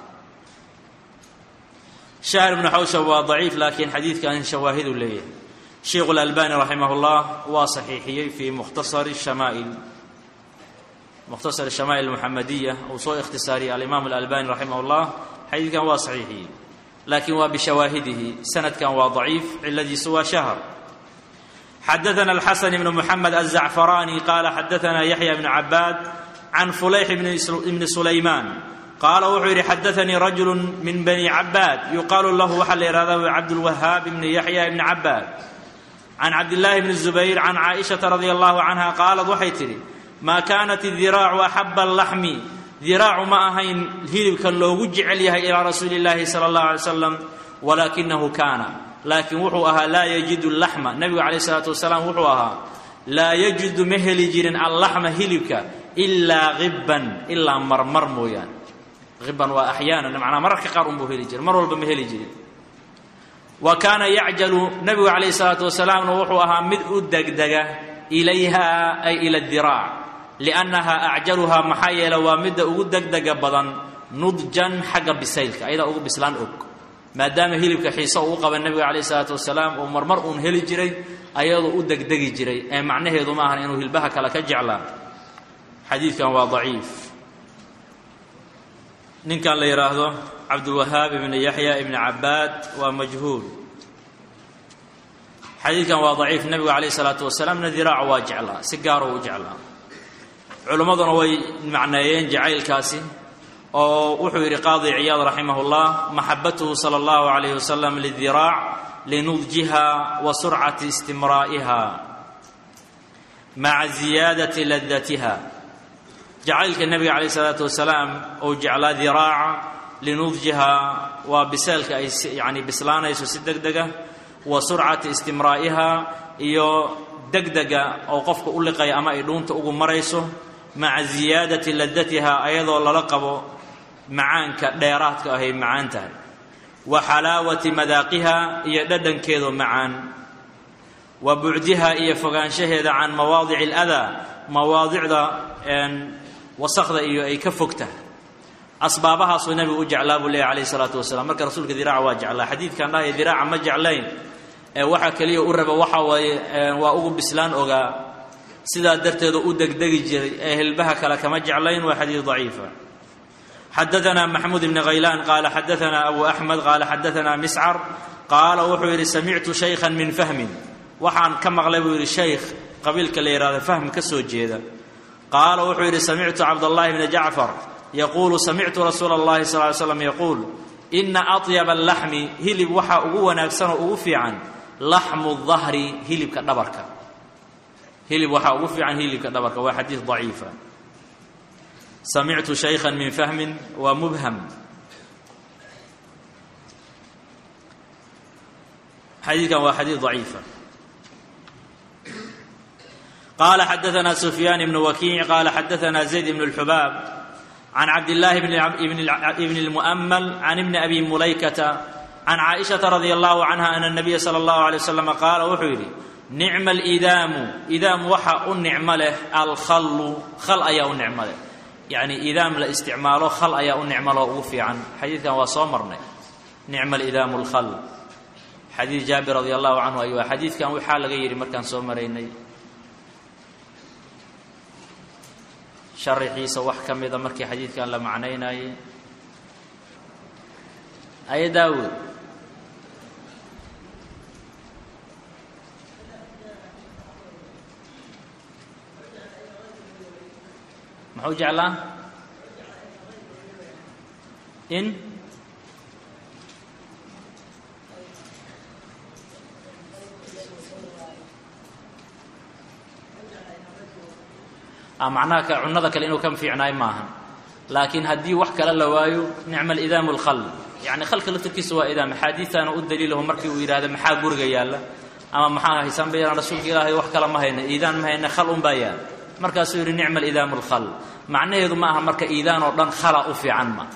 shahr ibnu xawshab waa daciif laakiin xadiidkan shawaahidu leeyahay sheikhu اlalbani raximah اllah waa saxiixiyey fii mukhtasari shamaa'il mukhtasar shamaa'il muxamadiya uu soo ikhtisaariyey alimaam alalbani raximah اllah xadiidkan waa saxiixiyey laakiin waa bishawaahidihi sanadkan waa daciif ciladiisu waa shahr xadaana alxasan ibnu muxamed azacfaraani qaala xadaana yaxya bnu cabaad can fulayx ibni sulaymaan qaala wuxuu yidhi xadaanii rajulu min bani cabaad yuqaalu lahu waxaa la yihahda cabdulwahaab ibni yaxya ibni cabaad can cabdillaahi bni zubayr can caaishata radia allahu canha qaalad waxay tidhi maa kaanat idiraacu axaba alaxmi diraacu ma ahayn hilibka loogu jecel yahay ilaa rasuuli illaahi sala allahu alay slam walaakinahu kaana laakiin wuxuu ahaa laa yajidu laxma nebigu calayh isalaatu wasalaam wuxuu ahaa laa yajidu ma heli jirin allaxma hilibka ilaa hibban ilaa marmar mooyaane hibban waa axyaanan macnaa mararka qaar unbuu heli jiray mar walba ma heli jirin wa kaana yacjalu nebigu calayhi salaatu wasalaamna wuxuu ahaa mid u degdega ilayha ay ila diraac liannaha acjaluhaa maxaa yeele waa midda ugu degdega badan nudjan xagga bisaylka ayadaa ugu bislaan og maadaama hilibka xiise uu u qaba nebiga calayh isalaatu wasalaam uu marmar uun heli jiray ayadoo u degdegi jiray ee macnaheedu ma ahan inuu hilbaha kale ka jeclaa xadiidkan waa daciif ninkan la yidhaahdo cabdulwahaab ibni yaxya ibni cabaad waa majhuul xadiidkan waa daciif nebigu calayh isalaatu wasalaamna diraaca waa jeclaa si gaaroo u jeclaa culimmaduna way macneeyeen jacaylkaasi oo wuxuu yidhi qaadi ciyaad raximah اllah maxabatuhu salى اllahu عalayh wasalam lidiraac linudjiha wa surcati istimraa'iha maca ziyaadati ladatiha jacaylka nebiga calayh isalaatu wasalaam ou jeclaa diraaca linudjiha waa biseelka ay yani bislaanayso si deg dega wa surcati istimraa'iha iyo degdega oo qofka u liqaya ama ay dhuunta ugu marayso maca ziyaadati ladatiha ayadoo lala qabo macaanka dheeraadka ahay macaan tahay wa xalaawati madaaqiha iyo dhadhankeedo macaan wa bucdiha iyo fogaanshaheeda can mawaadici aladaa mawaadicda wasakda iyo ay ka fog tahay asbaabahaasuu nebigu u jeclaa buu leeyahy alayh isalaatu wasalaam marka rasuulka diraaca waa jeclaa xadiidkan dhahaya diraaca ma jeclayn ee waxaa keliya u raba waxa waaye waa ugu bislaan ogaa sidaa darteedu u degdegi jiray ee hilbaha kale kama jeclayn waa xadiid daciifa xadaana maxmuud ibni khaylaan qaala xadaana abu axmed qaala xadaana miscar qaala wuxuu yidhi samictu shaykhan min fahmin waxaan ka maqlay buu yidhi shaykh qabiilka la yidhahdo fahm ka soo jeeda qaala wuxuu yidhi samictu cabdallahi bni jacfar yaquulu samictu rasuula اllahi sal ly slam yaquul ina aطyaba alaxmi hilib waxaa ugu wanaagsan oo ugu fiican laxmu dahri hilibka dhabarka hilib waxaa ugu fiican hilibka dhabarka waa xadiid daciifa samictu shaykhan min fahmin waa mubham xadiidkan waa xadiid daciifa qala xadaثna sufyaan ibn wakiic qala xadaثna zayd ibn اlxubaab can cabdillaahi bn اlmu'mal can ibni abi mulaykata can caaishaةa radi allahu canha ana الnabiya salى اllahu alيه waslama qaala wuxuu yidhi nicma alidaamu idaam waxa u nicmo leh alkhallu khal ayaa u nicmo leh yacni idaam la isticmaalo khal ayaa u nicmo leh oo ugu fiican xadiidkan waa soo marnay nicma alidaamu alkhal xadiid jaabir radi allahu canhu ayuu xadiidkan waxaa laga yidhi markaan soo maraynay sharaxiisa wax ka mida markii xadiidkan la macnaynayay aye daawud muxuu jeclaa in macnaha ka cunada kale inuu ka fiicnaay maaha laakiin haddii wax kale la waayo nicma alidaamu alkhal yacni khalka laftarkiisa waa idaam axaadiistaana u daliilaho markii uu yidhahda maxaa guriga yaalla ama maxaa haysan ba yaan rasuulka ilaahay wax kale ma hayna iidaan ma hayna khal un baa yaal markaasuu yidhi nicma alidaamu alkhal macnaheedu ma aha marka iidaan oo dhan khala u fiican ma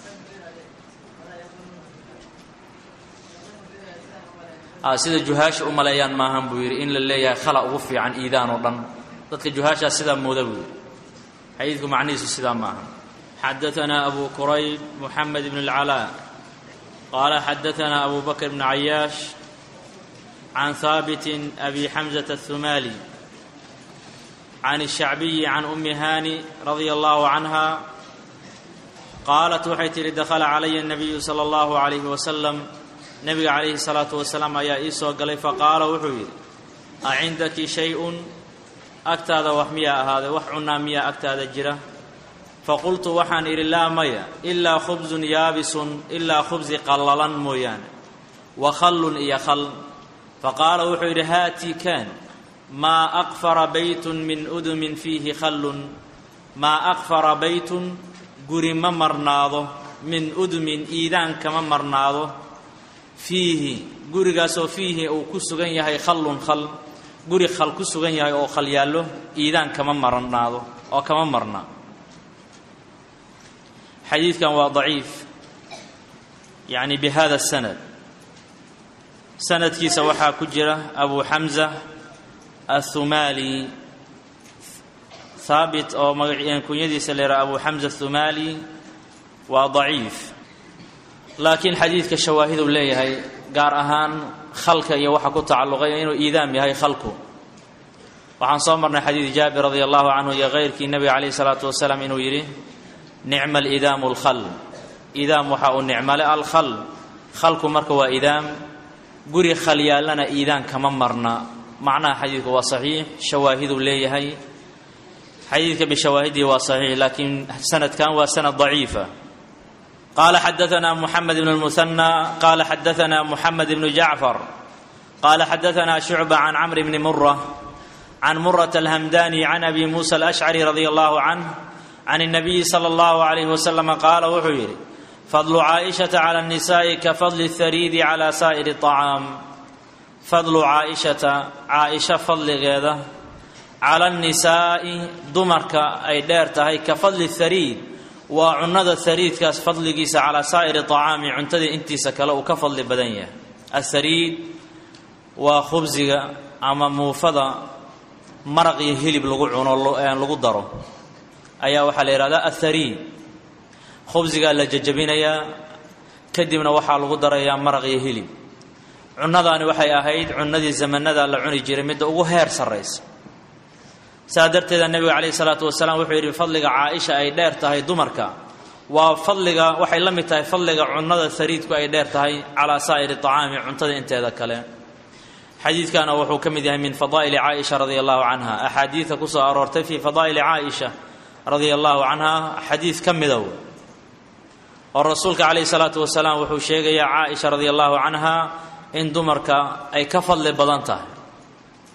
sida juhaasha u maleeyaan maahan buu yidhi in la leeyahay khala ugu fiican iidaan oo dhan dadka juhaashaa sidaa mooda buu yidhi xadiidku macnihiisu sidaa maaha xadaanaa abu kurayb muxamed bn اlcalaa qaala xadaanaa abu bakr bn cayaash can haabitin abi xamزة الثumaali can الshacbiyi can umi hani radia allahu canha qaalat waxay tihi dakhala calaya الnabiyu salى اllahu عalayh wasalam nebiga calayhi الsalaatu wasalaam ayaa ii soo galay faqaala wuxuu yidhi acindaki shay-un agtaada wax miyaa ahaaday wax cunaa miyaa agtaada jira faqultu waxaan idhi laa maya ilaa khubsun yaabisun ilaa khubsi qallalan mooyaane wa khallun iyo khal faqaala wuxuu yidhi haatii kaan maa aqfara baytun min udumin fiihi khallun maa aqfara baytun guri ma marnaado min udumin iidaan kama marnaado fiihi gurigaasoo fiihi uu ku sugan yahay khallun khal guri khal ku sugan yahay oo khal yaallo iidaan kama marnaado oo kama marna xadiidkan waa daciif yacni bi hada sanad sanadkiisa waxaa ku jira abu xamza athumaali haabit oo kunyadiisa la yidhaha abu xamza athumaali waa daciif laakiin xadiidka shawaahid uu leeyahay gaar ahaan khalka iyo waxa ku tacalluqay inuu iidaam yahay khalku waxaan soo marnay xadiid jaabir radi allahu canhu iyo keyrkii nebiga calayhi salaatu wasalaam inuu yidhi nicma alidaamu alkhal idaam waxa uu nicmale alkhal khalku marka waa idaam guri khal yaallana iidaan kama marna macnaha xadiidku waa saxiix shawaahiduu leeyahay xadiidka bishawaahidihi waa saxiix laakiin sanadkan waa sanad daciifa qala xadaana muxamed bn اlmuhanى qala xadaana muxamed bnu jacfar qala xadaana shucba can camr bni mura can murat alhamdani can abi musa alashcari radi allahu canh can الnabiyi salى اllahu alayh waslama qaala wuxuu yidhi fadlu caaishata cala الnisaءi ka fadli اthariidi cala saa'iri الطacaam fadlu caaishata caaisha fadligeeda cala الnisaa'i dumarka ay dheer tahay ka fadli اthariid waa cunnada hariidkaas fadligiisa calaa saa'iri طacaami cuntada intiisa kale uu ka fadli badan yahay athariid waa khubsiga ama muufada maraq iyo hilib lagu cuno lagu daro ayaa waxaa la yidhahdaa athariid khubsigaa la jajabinayaa kadibna waxaa lagu darayaa maraq iyo hilib cunnadaani waxay ahayd cunnadii zamanada la cuni jiray midda ugu heer sarraysa saa darteeda nebiga calayhi salaatu wasalaam wuxuu yidhi fadliga caaisha ay dheer tahay dumarka waa fadliga waxay la mid tahay fadliga cunnada hariidku ay dheer tahay calaa saa'iri طacaami cuntada inteeda kale xadiidkana wuxuu ka mid yahay min fadaa'ili caaisha radia allahu canha axaadiida ku soo aroortay fii fadaa'ili caaisha radia allahu canha xadiid ka midow oo rasuulka calayhi salaatu wasalaam wuxuu sheegayaa caaisha radia allahu canha in dumarka ay ka fadli badan tahay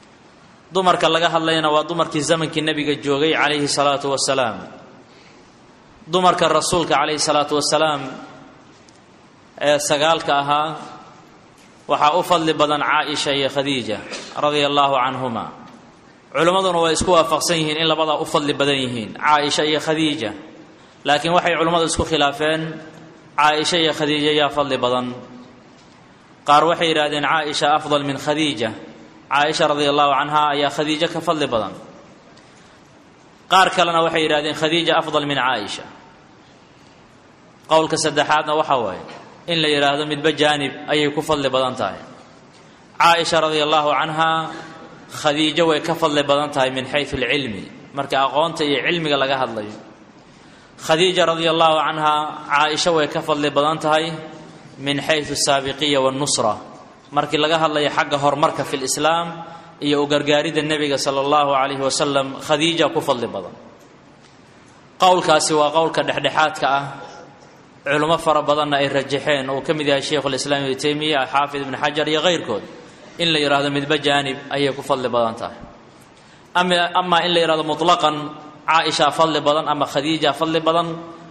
dumarka laga hadlayna waa dumarkii zamankii nebiga joogay calayhi salaatu wasalaam dumarka rasuulka calayhi salaatu wasalaam ee sagaalka ahaa waxaa u fadli badan caaisha iyo khadiija radia allaahu canhuma culimmaduna way isku waafaqsan yihiin in labadaa u fadli badan yihiin caaisha iyo khadiija laakiin waxay culimmadu isku khilaafeen caaisha iyo khadiija yaa fadli badan qaar waxay yidhahdeen caaisha afdal min khadiija caaisha radia allahu canha ayaa khadiijo ka fadli badan qaar kalena waxay yidhahdeen khadiija afdal min caaisha qowlka saddexaadna waxa waaye in la yidhaahdo midba jaanib ayay ku fadli badan tahay caaisha radia allahu canha khadiijo way ka fadli badan tahay min xayu alcilmi marka aqoonta iyo cilmiga laga hadlayo khadiija radia allahu canha caaisha way ka fadli badan tahay min xayu asaabiqiya wannusra markii laga hadlayo xagga horumarka fi lislaam iyo u gargaaridda nebiga sala allahu calayhi wasalam khadiija ku fadli badan qowlkaasi waa qowlka dhexdhexaadka ah culimo fara badanna ay rajaxeen uu ka mid yahay sheikhulislaam ibnu teymiya xaafid ibni xajar iyo kayrkood in la yidhahdo midba jaanib ayay ku fadli badan tahay amaa in la yidhahdo mutlaqan caaisha fadli badan ama khadiija fadli badan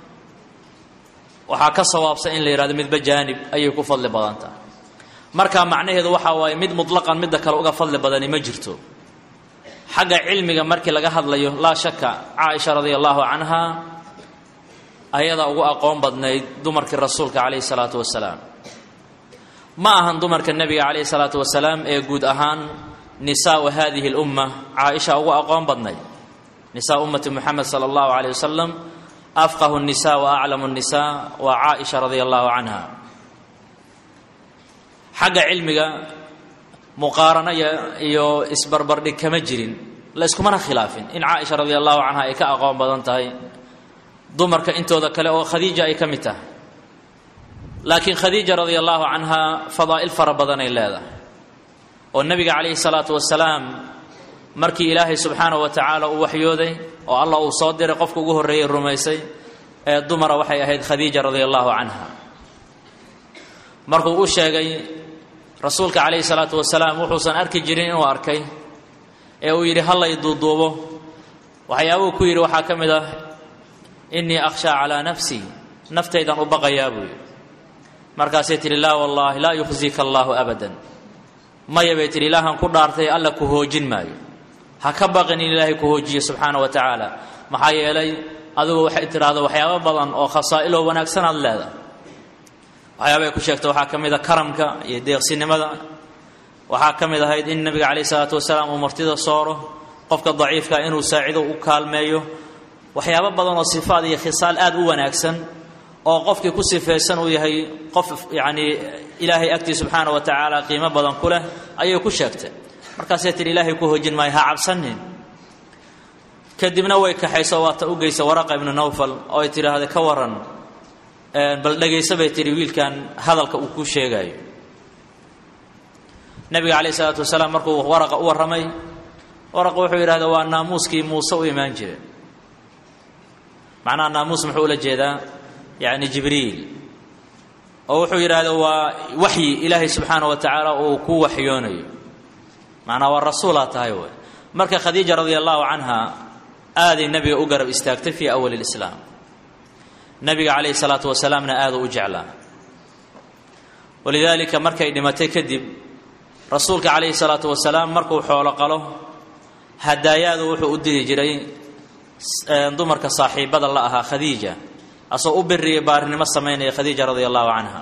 waxaa ka sawaabsan in la yidhahdo midba jaanib ayay ku fadli badan tahay marka macnaheedu waxaa waaye mid mutlaqan midda kale uga fadli badani ma jirto xagga cilmiga markii laga hadlayo laa shaka caaisha radia allahu canha ayadaa ugu aqoon badnayd dumarkii rasuulka calayhi salaatu wasalaam ma ahan dumarka nebiga calayhi salaatu wasalaam ee guud ahaan nisaau hadihi lumma caaisha ugu aqoon badnayd nisaa ummati muxamed sala allahu calayh wasalam afqahu nisa wa aclamu nisa waa caaisha radia allahu canha xagga cilmiga muqaarano iyo isbarbardhig kama jirin la iskumana khilaafin in caaisha radia allahu canha ay ka aqoon badan tahay dumarka intooda kale oo khadiija ay ka mid tahay laakiin khadiija radia allahu canha fadaa'il fara badanay leedahay oo nebiga calayhi salaatu wasalaam markii ilaahay subxaana wa tacaala uu waxyooday oo allah uu soo diray qofka ugu horreeyey rumaysay ee dumara waxay ahayd khadiija radia allahu canha markuu u sheegay rasuulka calayhi salaatu wasalaam wuxuusan arki jirin inuu arkay ee uu yidhi hallay duuduubo waxyaabuu ku yidhi waxaa ka mid ah innii akhshaa calaa nafsii naftaydan u baqayaa buu yidhi markaasay tidhi laa wallaahi laa yukhzika allaahu abadan maya bay tidhi ilaahan ku dhaartay alla ku hoojin maayo ha ka baqin in ilaahay ku hoojiyo subxaana wa tacaala maxaa yeelay adigu waxay tidhaahdo waxyaabo badan oo khasaa'iloo wanaagsan aad leedahay waxyaaba ay ku sheegta waxaa ka mid a karamka iyo deeqsinimada waxaa ka mid ahayd in nebiga calayh isalaatu wasalaam uu martida sooro qofka daciifka inuu saacido u kaalmeeyo waxyaabo badan oo sifaad iyo khisaal aad u wanaagsan oo qofkii ku sifaysan uu yahay qof yacnii ilaahay agtii subxaana wa tacaala qiimo badan ku leh ayay ku sheegtay markaasay tihi ilaahay ku hoojin maayo ha cabsanin kadibna way kaxayso waata u geysa waraqa ibnu nawfal oo ay tidhaahda ka waran bal dhegayso bay tihi wiilkan hadalka uu ku sheegayo nebiga calayh isalaatu wasalaam markuu waraqa u warramay waraqa wuxuu yidhahda waa naamuuskii muuse u imaan jire macnaha naamuus muxuu ula jeedaa yacni jibriil oo wuxuu yidhaahda waa waxyi ilaahay subxaana wa tacaala uu ku waxyoonayo macnaha waa rasuulaa tahay wey marka khadiija radia allahu canha aaday nebiga u garab istaagtay fii awali lislaam nebiga calayhi salaatu wasalaamna aada u jeclaa walidaalika markay dhimatay kadib rasuulka calayhi salaatu wasalaam markuu xoolo qalo hadaayaadu wuxuu u diri jiray dumarka saaxiibada la ahaa khadiija asoo u biriya baarinimo samaynaya khadiija radia allahu canha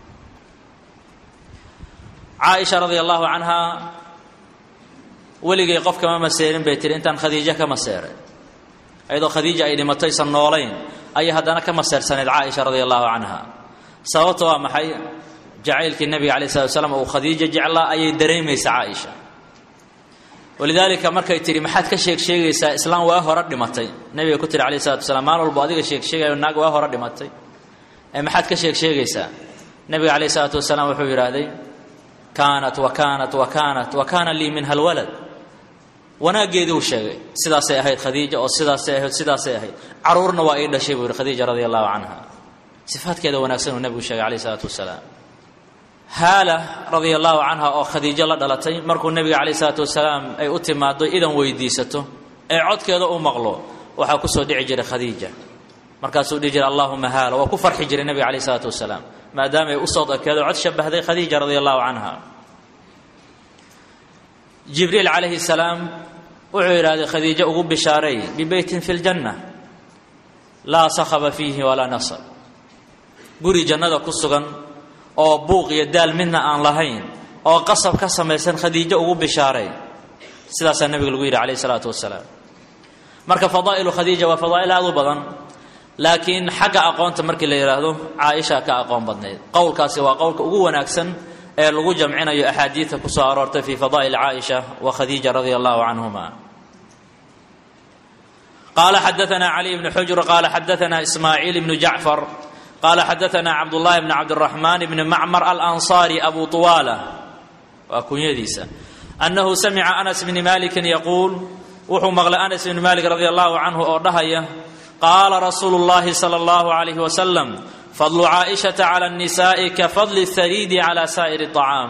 caaisha radia allahu canha weligay qof kama maseerin bay tihi intaan khadiijo ka maseeray iyadoo khadiija ay dhimataysan noolayn ayay haddana ka maseersanayd caaisha radia allahu canha sababta waa maxay jacaylkii nebiga alay slat slam uu khadiija jeclaa ayay dareemaysa caaisha walidaalika markay tihi maxaad ka sheeg sheegaysaa islaam waa hore dhimatay nebiga ku tihi alayh salatu wasalaam maalin walbo adiga sheeg sheegayo naag waa hore dhimatay ee maxaad ka sheeg sheegaysaa nebiga calayh isalaatu wasalaam wuxuu yidhaahday kaanat wa kaanat wa kaanat wa kaana lii minha alwalad wanaaggeedii uu sheegay sidaasay ahayd khadiija oo sidaasay ahayd sidaasay ahayd caruurna waa ii dhashay buu yidhi khadiija radia allahu canha sifaadkeeda wanaagsan uu nebigu sheegay calayh isalaatu wasalaam haala radia allahu canha oo khadiijo la dhalatay markuu nebiga calayh isalaatu wasalaam ay u timaado idan weydiisato ee codkeeda u maqlo waxaa ku soo dhici jiray khadiija markaasuu dhihi jiray allahuma haala waa ku farxi jiray nebiga calayh isalaatu wasalaam maadaama ay u soo dakeedo cod shabahday khadiija radia allahu canha jibriil calayhi salaam wuxuu yidhahday khadiijo ugu bishaaray bibeytin fi ljanna laa sakhaba fiihi walaa nasab guri jannada ku sugan oo buuq iyo daal midna aan lahayn oo qasab ka samaysan khadiijo ugu bishaaray sidaasaa nebiga lagu yidhi calayh isalaatu wasalaam marka fadaa'ilu khadiija waa fadaa'il aad u badan laakiin xagga aqoonta markii la yidhaahdo caaisha ka aqoon badnayd qowlkaasi waa qowlka ugu wanaagsan ee lagu jamcinayo axaadiidta ku soo aroortay fii fadaa'il caaisha wa khadiija radia allahu canhuma qaala xadaana caliy bnu xujr qaala xadaana ismaaciil bnu jacfar qaala xadaana cabdullahi bni cabdiraxmaan bni macmar alansaari abu tuwaala waa kunyadiisa annahu samica anas bni malikin yaquul wuxuu maqlay anas bni malik radia allahu canhu oo dhahaya qaala rasuulu llahi sala allahu alayhi wasalam fadlu caaishata cala annisaai ka fadli hariidi cala saa'iri acaam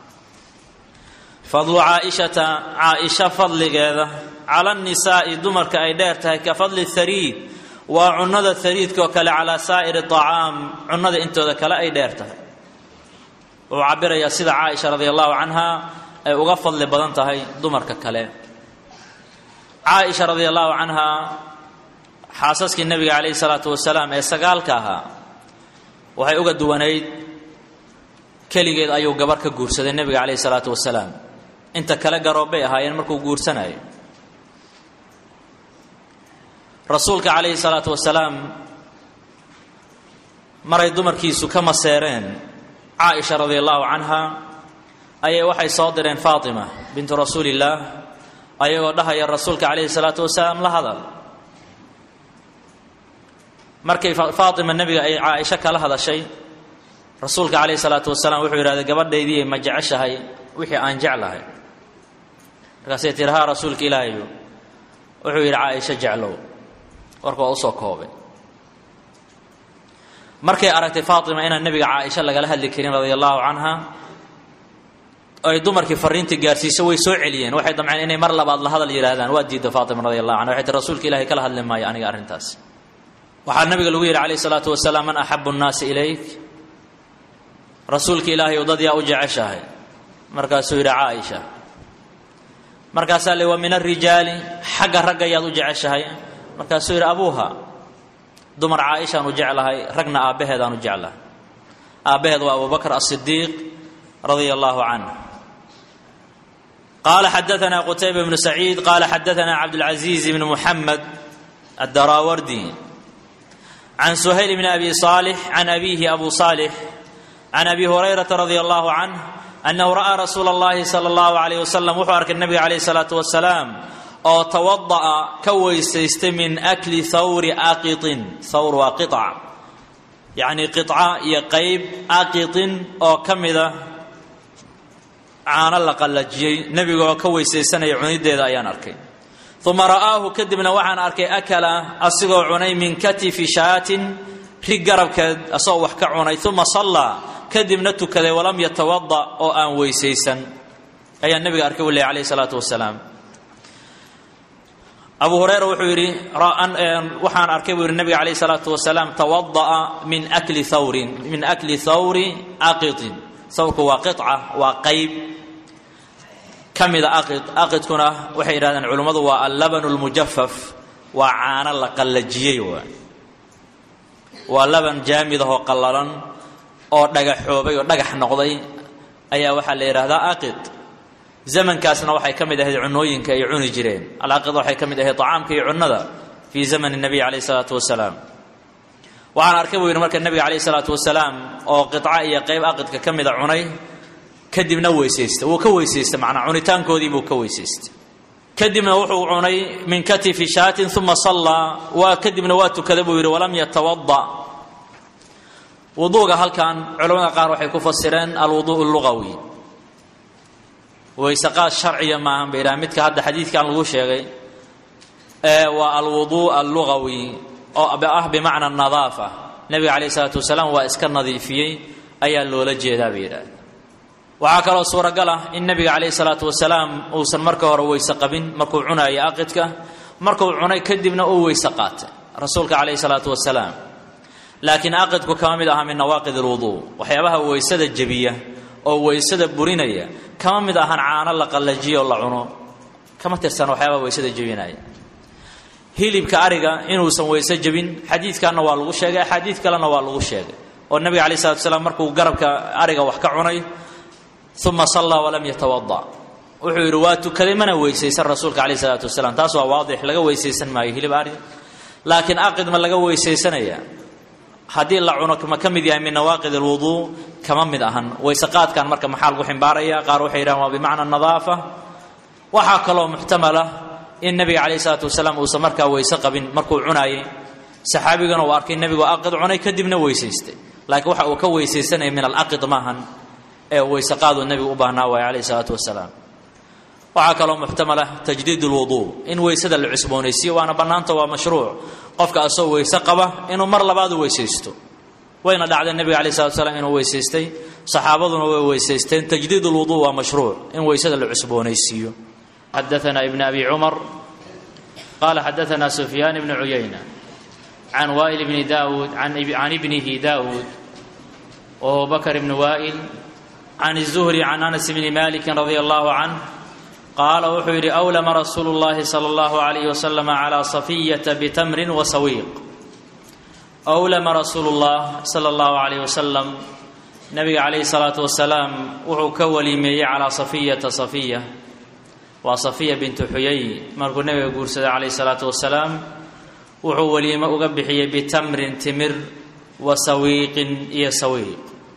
fadlu caaishata caaisha fadligeeda cala annisaa'i dumarka ay dheer tahay ka fadli hariid waa cunnada hariidkaoo kale calaa saa'iri acaam cunnada intooda kale ay dheer tahay wuxuu cabirayaa sida caaisha radia allahu canha ay uga fadli badan tahay dumarka kale caaisha radia allahu canha xaasaskii nebiga calayhi salaatu wasalaam ee sagaalka ahaa waxay uga duwanayd keligeed ayuu gabar ka guursaday nebiga calayhi salaatu wasalaam inta kale garoobbay ahaayeen markuu guursanayo rasuulka calayhi salaatu wasalaam maray dumarkiisu ka maseereen caaisha radia allahu canha ayay waxay soo direen faatima bintu rasuulillaah ayagoo dhahaya rasuulka calayhi salaatu wasalaam la hadal markay faatima nebiga ay caaisho kala hadashay rasuulka calayhi salaatu wasalaam wuxuu yidhahday gabadhaydii ma jeceshahay wixii aan jeclahay markaasay tihi haa rasuulka ilaahayu wuxuu yidhi caaisho jeclow warka waa usoo koobay markay aragtay faatima inaan nebiga caaisho lagala hadli karin radia allahu canha ay dumarkii fariintii gaarsiiso way soo celiyeen waxay damceen inay mar labaad la hadal yidhaahdaan waa diidda faatima radi allahu canha waxay tii rasuulka ilahay kala hadli maayo aniga arrintaas waxaa nabiga lagu yidhi calayh isalaatu wasalaam man axabu nnaasi ilayk rasuulka ilaahay u dad yaa u jeceshahay markaasuu yidhi caaisha markaasaa le wa min arijaali xagga ragga yaad u jeceshahay markaasuu yidhi abuuha dumar caaishaan u jeclahay ragna aabbaheedaan u jeclahay aabbaheed waa abubakr asidiiq radia allahu canh qaala xadaana qutayba bnu saciid qaala xadaana cabdاlcaziiz bn muxamed adaraawardi can suhayl bn abi صaalix can abiihi abu صaalix can abi hurayrata radi allahu canh annahu ra'aa rasuula اllahi salى اllahu alayh wasalam wuxuu arkay nabiga calayh الsalaatu wasalaam oo tawada'a ka weysaystay min akli hawri aqiطin hawr waa qiطca yacni qiطca iyo qeyb aqiطin oo ka mida caano la qallajiyey nebiga oo ka weysaysanaya cunideeda ayaan arkay uma ra'aahu kadibna waxaan arkay akala asigoo cunay min katifi shaatin rig garabkeed asagoo wax ka cunay uma sallaa kadibna tukaday walam yatawada oo aan weysaysan ayaa nebiga arkay u leh alayh salaatu wasalaam abu hurayra wuxuu yidhi waxaan arkay buu yidhi nebiga calayh salaatu wasalaam tawada'a min akli thawrin min akli thawri aqitin thawrku waa qiطca waa qayb ka mida aqid aqidkuna waxay yidhahdeen culummadu waa allabanu lmujafaf waa caano la qallajiyey waa waa laban jaamid ahoo qallalan oo dhagaxoobay oo dhagax noqday ayaa waxaa la yidhaahdaa aqid zamankaasna waxay ka mid ahayd cunooyinka ay cuni jireen alaqida waxay ka mid ahayd acaamka iyo cunnada fii zamani nabiy calayh isalaatu wasalaam waxaan arkay buu yidhi marka nebiga calayh isalaatu wasalaam oo qiطca iyo qayb aqidka ka mida cunay kadibna weysaysta wuu ka weysaysta macnaa cunitaankoodii buu ka weysaystay kadibna wuxuu cunay min katifi shaatin uma sallaa waa kadibna waa tukaday buu yidhi walam yatawada wuduuga halkan culamada qaar waxay ku fasireen alwuduu lugawi weyseqaad sharciya maahan bay yidhaha midka hadda xadiidkan lagu sheegay ee waa alwuduu allugawi oo ah bimacna nadaafa nebiga calayh isalaatu wasalaam waa iska nadiifiyey ayaa loola jeedaa bay yidhahda waxaa kaloo suuragal ah in nebiga calayhi salaatu wasalaam uusan marka hore weyse qabin markuu cunaayo aqidka markuu cunay kadibna uu weyse qaatay rasuulka calayhi salaatu wasalaam laakiin aqidku kama mid aha min nawaaqid alwuduu waxyaabaha weysada jebiya oo weysada burinaya kama mid ahan caano la qallajiyo o la cuno kama tirsan waxyaabaha weysada jebinaya hilibka ariga inuusan weyse jebin xadiidkanna waa lagu sheegay axaadiid kalena waa lagu sheegay oo nabiga alai salatu salaam markuu garabka ariga wax ka cunay uma sallaa walam yatawada wuxuu yidhi waa tukaday mana weysaysan rasuulka caleyh salaatu wasalaam taas waa waadix laga weysaysan maayo hilib ari laakiin aqid ma laga weysaysanaya haddii la cuno ma ka mid yahay min nawaaqid alwuduu kama mid ahan weyse qaadkan marka maxaa lagu ximbaaraya qaar waxay yidhahan waa bimacna nadaafa waxaa kaloo muxtamala in nabiga calayh isalaatu wasalaam uusan markaa weyse qabin markuu cunaayey saxaabigana uu arkay nebigu aqid cunay kadibna weysaystay laakiin waxa uu ka weysaysanaya min alaqid maahan ee weyse qaaduu nebigu u baahnaa waaya calayh isalaatu wasalaam waxaa kaloo muxtamala tajdiid lwuduu in weysada la cusboonaysiiyo waana bannaanta waa mashruuc qofka asoo weyse qaba inuu mar labaad u weysaysto wayna dhacdeen nebiga alai salatu slam inuu weysaystay saxaabaduna way weysaysteen tajdiid lwuduu waa mashruuc in weysada la cusboonaysiiyo xadaana ibn abi cumar qala xadaana sufyaan ibni cuyayna can waa'il bni daawuud can ibnihi daawuud wahuwa bakr ibni waa'il can الzuhri can anas bni maliki radi allahu canh qaala wuxuu yidhi awlama rasuulu llahi sala allahu alayh wasalam calaa safiyata bitamrin wa sawiiq awlama rasuulu llah sala allahu alayh wasalam nabiga calayhi salaatu wasalaam wuxuu ka waliimeeyey calaa safiyata safiya waa safiya bintu xuyay markuu nabiga guursaday calayhi salaatu wasalaam wuxuu waliimo uga bixiyey bitamrin timir wa sawiiqin iyo sawiiq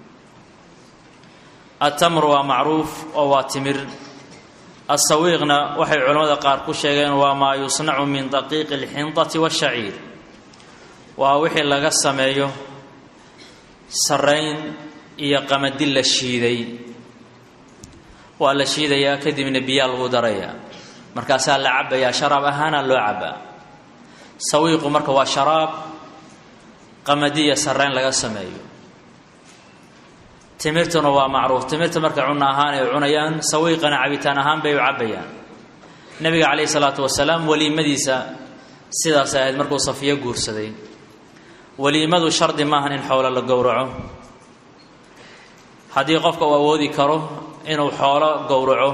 atamru waa macruuf oo waa timir asawiiqna waxay culimmada qaar ku sheegeen waa maa yusnacu min daqiiqi alxindati washaciir waa wixii laga sameeyo sarayn iyo qamadi la shiiday waa la shiidayaa kadibna biyaa lagu darayaa markaasaa la cabbayaa sharaab ahaana loo cabbaa sawiiqu marka waa sharaab qamadiya sarayn laga sameeyo timirtuna waa macruuf timirta marka cunno ahaan ay cunayaan sawiiqana cabitaan ahaan bay u cabbayaan nebiga calayhi salaatu wasalaam weliimadiisa sidaas ahayd markuu safiyo guursaday weliimadu shardi maahan in xoolo la gowraco haddii qofka uu awoodi karo inuu xoolo gowraco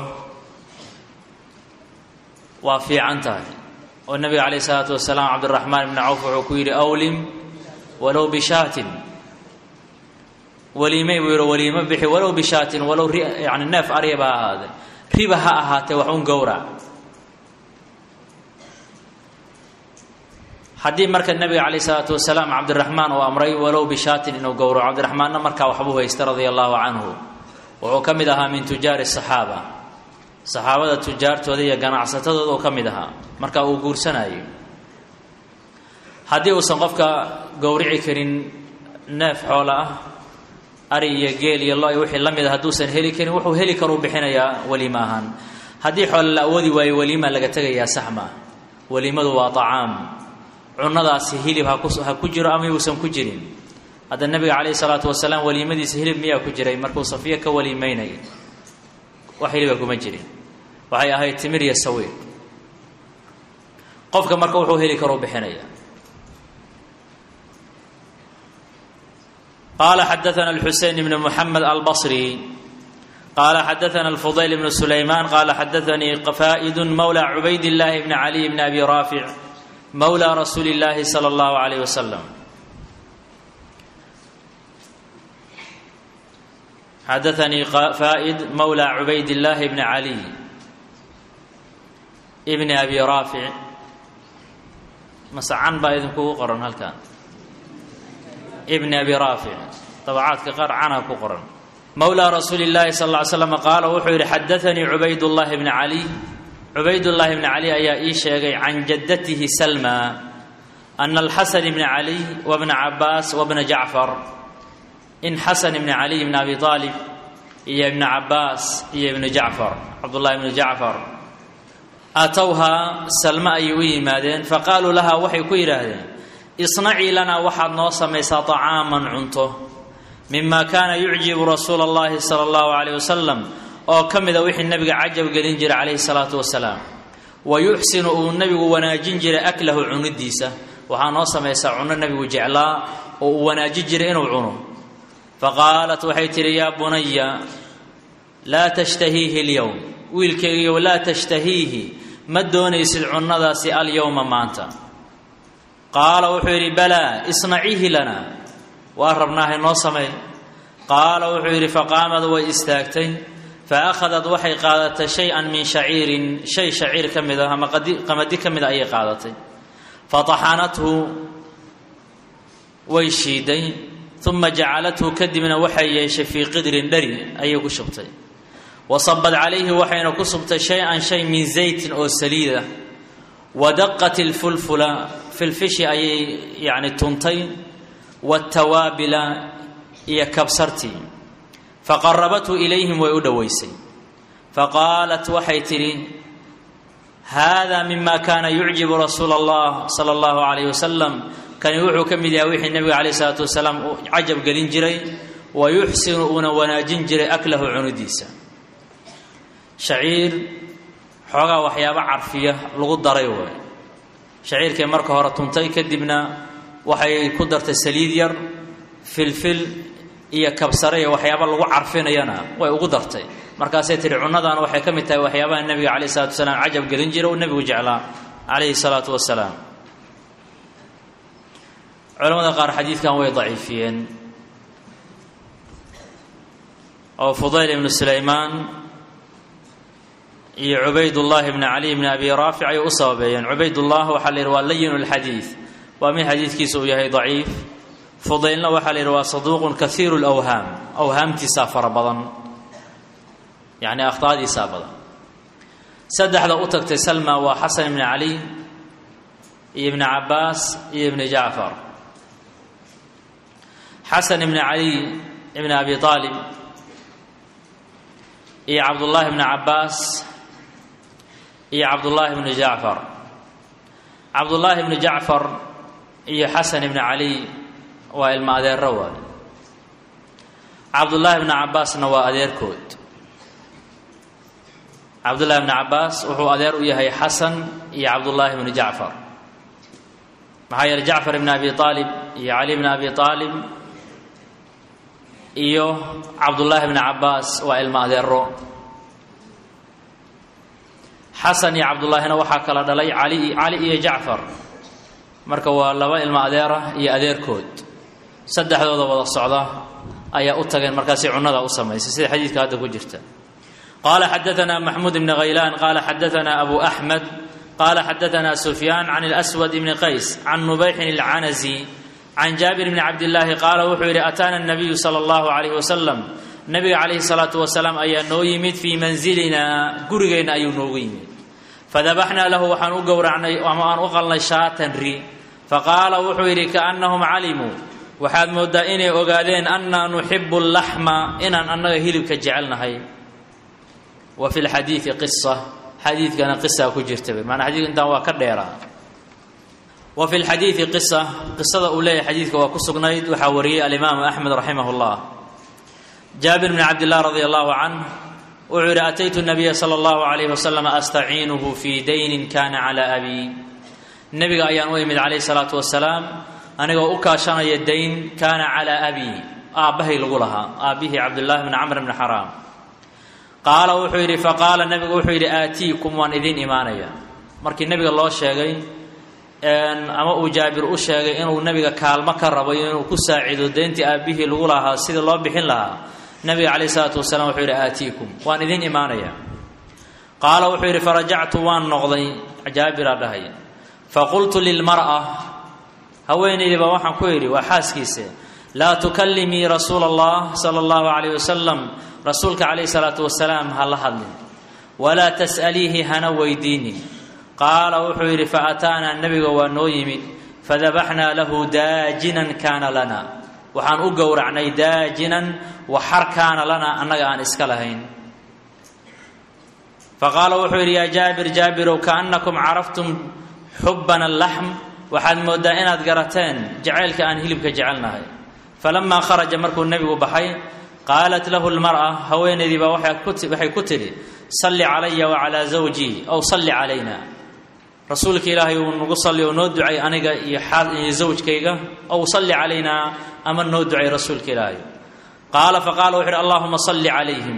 waa fiican tahay oo nebiga calayhi salaatu wasalaam cabdiraxmaan ibni cawf wuxuu ku yidhi awlim walow bishaatin waliimey buu yidhi waliimo bixi walow bishaatin walow yani neef aryaba ha ahaadee riba ha ahaatee wax un gowrac haddii marka nebiga calayh isalaatu wasalaam cabdiraxmaan uu amray walow bishaatin inuu gowraco cabdiraxmaanna markaa waxbuu haysta radia allahu canhu wuxuu ka mid ahaa min tujaari saxaaba saxaabada tujaartooda iyo ganacsatadooda uu ka mid ahaa marka uu guursanayo haddii uusan qofka gowrici karin neef xoola ah ari iyo geel iyo lo wixii la mid a hadduusan heli karin wuxuu heli karuu bixinayaa weliimo ahaan haddii xoole la awoodi waayo weliima laga tegayaa sax maa weliimadu waa acaam cunadaasi hilib ha ku jiro ama yuusan ku jirin hadda nebiga calayhi salaatu wasalaam weliimadiisa hilib miyaa ku jiray markuu safiyo ka weliimeynay wax hiliba kuma jirin waxay ahayd timir iyo sawiiq qofka marka wuxuu heli karuu bixinaya qala xadaana alxusein bn muxamed albصri qala xadaana alfudayl bn sulayman qala xadaanii faa'idu mawla cubayd اllahi bn caliy bn abi raafic mawla rasuuli اllahi salى اllahu alayh wasalam xadaanii faa'id mawla cubayd اllahi bn caliy bn abi raafic masacan baa idinkugu qoran halkan bn abi raafic dabacaadka qaar cana ku qoran mowlaa rasuuli اllahi sal ly slam qaala wuxuu yidhi xadaanii cubaydullahi bni caliy cubaydullaahi bni cali ayaa ii sheegay can jaddatihi salma ana alxasan bni caliy wabna cabaas wabna jacfar in xasan ibni caliy bni abi aalib iyo ibna cabaas iyo ibnu jacfar cabdullahi ibnu jacfar atowhaa salma ayay u yimaadeen faqaaluu laha waxay ku yidhaahdeen isnacii lanaa waxaad noo samaysaa طacaaman cunto mima kaana yucjibu rasuula اllahi salى اllahu عalيyh wasalam oo ka mida wixii nebiga cajab gelin jiray calayhi الsalaatu wasalaam wa yuxsinu uu nebigu wanaajin jiray aklahu cunidiisa waxaa noo samaysaa cunno nebigu jeclaa oo uu wanaaji jiray inuu cuno faqaalat waxay tidhi yaa bunaya laa tashtahiihi alyowm wiilkaygiiyo laa tashtahiihi ma doonaysid cunnadaasi alyowma maanta qaala wuxuu yidhi balaa isnaciihi lana waa rabnaahay noo samey qaala wuxuu yidhi faqaamad way istaagtay fa akhadat waxay qaadatay shay-an min shaciirin shay shaciir ka mid ah ama qamadi ka mid a ayay qaadatay fataxanathu way shiiday uma jacalathu kadibna waxay yeeshay fii qidrin dhari ayay ku shubtay wasabad calayhi waxayna ku subtay shay-an shay min zaytin oo saliida wadaqat ilfulfula filfishi ayay yacni tuntay waatawaabila iyo kabsartii faqarabathu ilayhim way u dhowaysay faqaalat waxay tidhi hada mima kaana yucjibu rasuula allah sala allahu calayh wasalam kani wuxuu ka mid yahay wixii nebiga calayh isalaatu wasalaam uu cajab gelin jiray wa yuxsinu uuna wanaajin jiray aklahu cunidiisa shaciir xoogaa waxyaabo carfiya lagu daray waay shaciirkay marka hore tuntay kadibna waxay ku dartay saliid yar filfil iyo kabsare iyo waxyaaba lagu carfinayana way ugu dartay markaasay tihi cunnadan waxay ka mid tahay waxyaabaha nebiga calayh salatu wasalaam cajab gelin jira uu nebigu jeclaa calayhi salaatu wasalaam culamada qaar xadiidkan way daciifiyeen oo fudayl ibnu sulaymaan iyo cubaydullaahi bni cali bni abi raafic ayay u sababeeyeen cubaydullah waxaa la yidhi waa layin lxadiid waa mid xadiidkiisa uu yahay daciif fudaylna waxaa la yidhi waa saduuqun kaiiru lawhaam awhaamtiisaa fara badan yacni akhtaadiisaa badan saddexda u tagtay salma waa xasan ibni cali iyo ibni cabaas iyo ibni jacfar xasan ibni cali ibni abi aalib iyo cabdullaahi bni cabaas iyo cabdullaahi bni jacfar cabdullaahi bni jacfar iyo xasan ibni cali waa ilmo adeero waay cabdullaahi bni cabaasna waa adeerkood cabdullaahi bni cabaas wuxuu adeer u yahay xasan iyo cabdullaahi bni jacfar maxaa yeeley jacfar ibni abi aalib iyo cali bni abi aalib iyo cabdullaahi bni cabaas waa ilmo adeero xasan iyo cabdullaahina waxaa kala dhalay cali cali iyo jacfar marka waa laba ilmo adeera iyo adeerkood saddexdooda wada socda ayaa u tageen markaasi cunnada u samaysay sida xadiidka hadda ku jirta qaala xadaanaa maxmuud ibni khaylaan qaala xadaanaa abu axmed qaala xadaanaa sufyaan can اlswad ibni qays can nubayxin اlcanazi can jaabir bni cabdillaahi qaala wuxuu yidhi ataana nabiyu sala allahu calayhi wasalam nabiga calayhi salaatu wasalaam ayaa noo yimid fii manzilinaa gurigeenna ayuu noogu yimid fadabaxnaa lahu waxaan u gowracnay ama aan u qalnay shaatan ri faqaala wuxuu yidhi kaannahum calimuu waxaad mooddaa inay ogaadeen annaa nuxibu allaxma inaan annaga hilibka jecelnahay wa fi lxadiidi qisa xadiidkana qisaa ku jirta maanaa xadiidka intaan waa ka dheeraa wa fi lxadiidi qisa qisada uu leeyahay xadiidka waa ku sugnayd waxaa wariyey alimaamu axmed raximah llah jaabir bni cabdilah radi allahu canh wuxuu yidhi ataytu nabiya sala allahu calayh wasalam astaciinuhu fii daynin kana calaa abi nebiga ayaan u imid calayhi salaatu wasalaam anigoo u kaashanaya dayn kaana calaa abi aabbahay lagu lahaa aabbihii cabdullaahi bni camr bni xaraam qaala wuxuu yidhi faqaala nebigu wuxuu yidhi aatiikum waan idiin imaanaya markii nebiga loo sheegay ama uu jaabir u sheegay inuu nebiga kaalmo ka rabo inuu ku saacido deyntii aabbihii lagu lahaa sidii loo bixin lahaa nebiga calayh isalaatu wasalaam wuxuu yidhi aatiikum waan idiin imaanaya qaala wuxuu yidhi farajactu waan noqday jaabiraa dhahay faqultu lilmar'a haweenaydiiba waxaan ku yidhi waa xaaskiise laa tukallimii rasuula allah sala allahu calayh wasalam rasuulka calayhi salaatu wasalaam ha la hadlin walaa tas'aliihi hana weydiinin qaala wuxuu yidhi fa ataanaa nebiga waa noo yimid fadabaxnaa lahu daajinan kaana lana waxaan u gowracnay daajinan waxar kaana lana annaga aan iska lahayn faqaala wuxuu yidhi yaa jaabir jaabirow kaannakum caraftum xubbana allaxm waxaad mooddaa inaad garateen jacaylka aan hilibka jecelnahay falamaa kharaja markuu nebigu baxay qaalat lahu lmar'a haweenaydii baa waxay ku tidhi salli calaya wacalaa zawjii ow salli calayna rasuulka ilaahay uu nagu salli oo noo ducay aniga iyo iyo zawjkayga ow salli calaynaa ama noo ducay rasuulka ilaahay qaala faqaala wuxu uhi allahuma salli calayhim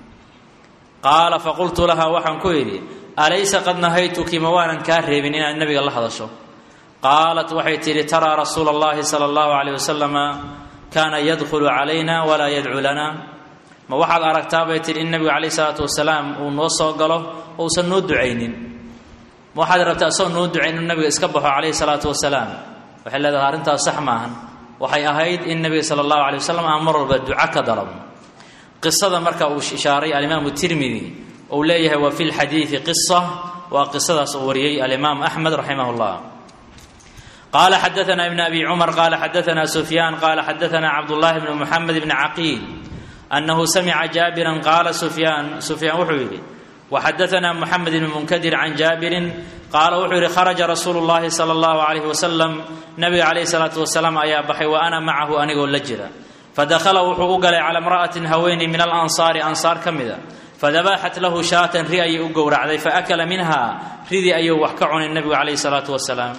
qaala faqultu laha waxaan ku idhi alaysa qad nahaytuki ma waanan kaa reebin inaad nebiga la hadasho qaalat waxay tidhi taraa rasuula allahi sala allahu calayh wasalama kaana yadkhulu calayna walaa yadcu lana ma waxaad aragtaa bay tidhi in nebigu calayh isalaatu wasalaam uu noo soo galo ousan noo ducaynin ma waxaad rabtaa isagoo noo ducayn inuu nebiga iska baxo calayhi salaatu wasalaam waxay leedahay arrintaas sax maahan waxay ahayd in nebiga sala allahu alay wasalam aan mar walba duco ka dalabno qisada marka uu ishaaray alimaamu tirmidi uu leeyahay wa fi lxadiidi qisa waa qisadaas uu wariyey alimaam axmed raximah llah qala xadaana ibn abi cumar qala xadaana sufyaan qala xadaana cabdullahi bn muxamed bni caqiil anahu samica jaabiran qaala sufyaan sufyaan wuxuu yidhi waxadaana muxamed bn munkadir can jaabirin qaala wuxuu yidhi kharaja rasuulu llahi sala allahu alayh wasalam nabiga calayh salaatu wasalaam ayaa baxay wa ana macahu anigoo la jira fadakhala wuxuu u galay cala imra'atin haweeney min alansaari ansaar ka mida fadabaxat lahu shaatan ri ayay u gowracday faakala minha ridii ayuu wax ka cunay nebigu calayh salaatu wasalaam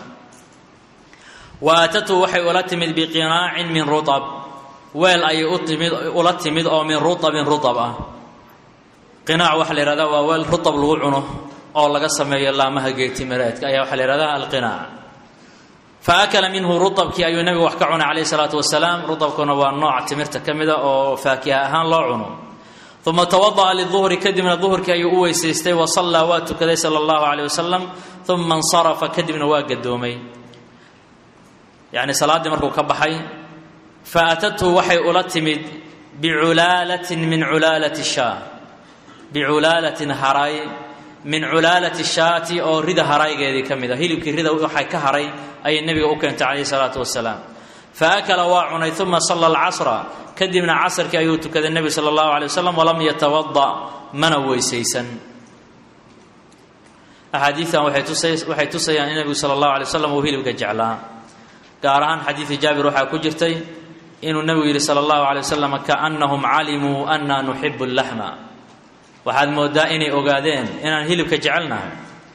wa aatatu waxay ula timid biqinaacin min rutab weel ayay utimid ula timid oo min rutabin rutab ah qinaac waxaa la yihahdaa waa weel rutab lagu cuno oo laga sameeyo laamaha geetimireedka ayaa waxaa la yihahdaa alqinaac fa akala minhu rutabkii ayuu nebigu wax ka cunay calayhi salaatu wasalaam rutabkuna waa nooc timirta ka mida oo faakiha ahaan loo cuno uma tawada'a liduhri kadibna duhurkii ayuu u weysaystay wa sallaa waa tukaday sala allahu caleyh wasalam uma insarafa kadibna waa gadoomay yacni salaaddii markuu ka baxay fa atathu waxay ula timid biculaalatin min culaalati shaa biculaalatin haray min culaalati shaati oo rida haraygeedii ka mid a hilibkii rida waxay ka haray ayay nebiga u keentay calayhi salaatu wasalaam fa akala waa cunay uma salla alcasra kadibna casrkii ayuu tukaday nebigu sala allahu alay wasalam walam yatawada mana weysaysan axaadiidan waxay tusayaan in nebigu sala allahu alay wasalam uu hilibka jeclaa gaar ahaan xadiidi jaabir waxaa ku jirtay inuu nebigu yidhi sala allahu alay wasalam kaannahum calimuu anna nuxibu llaxma waxaad moodaa inay ogaadeen inaan hilibka jecelnahay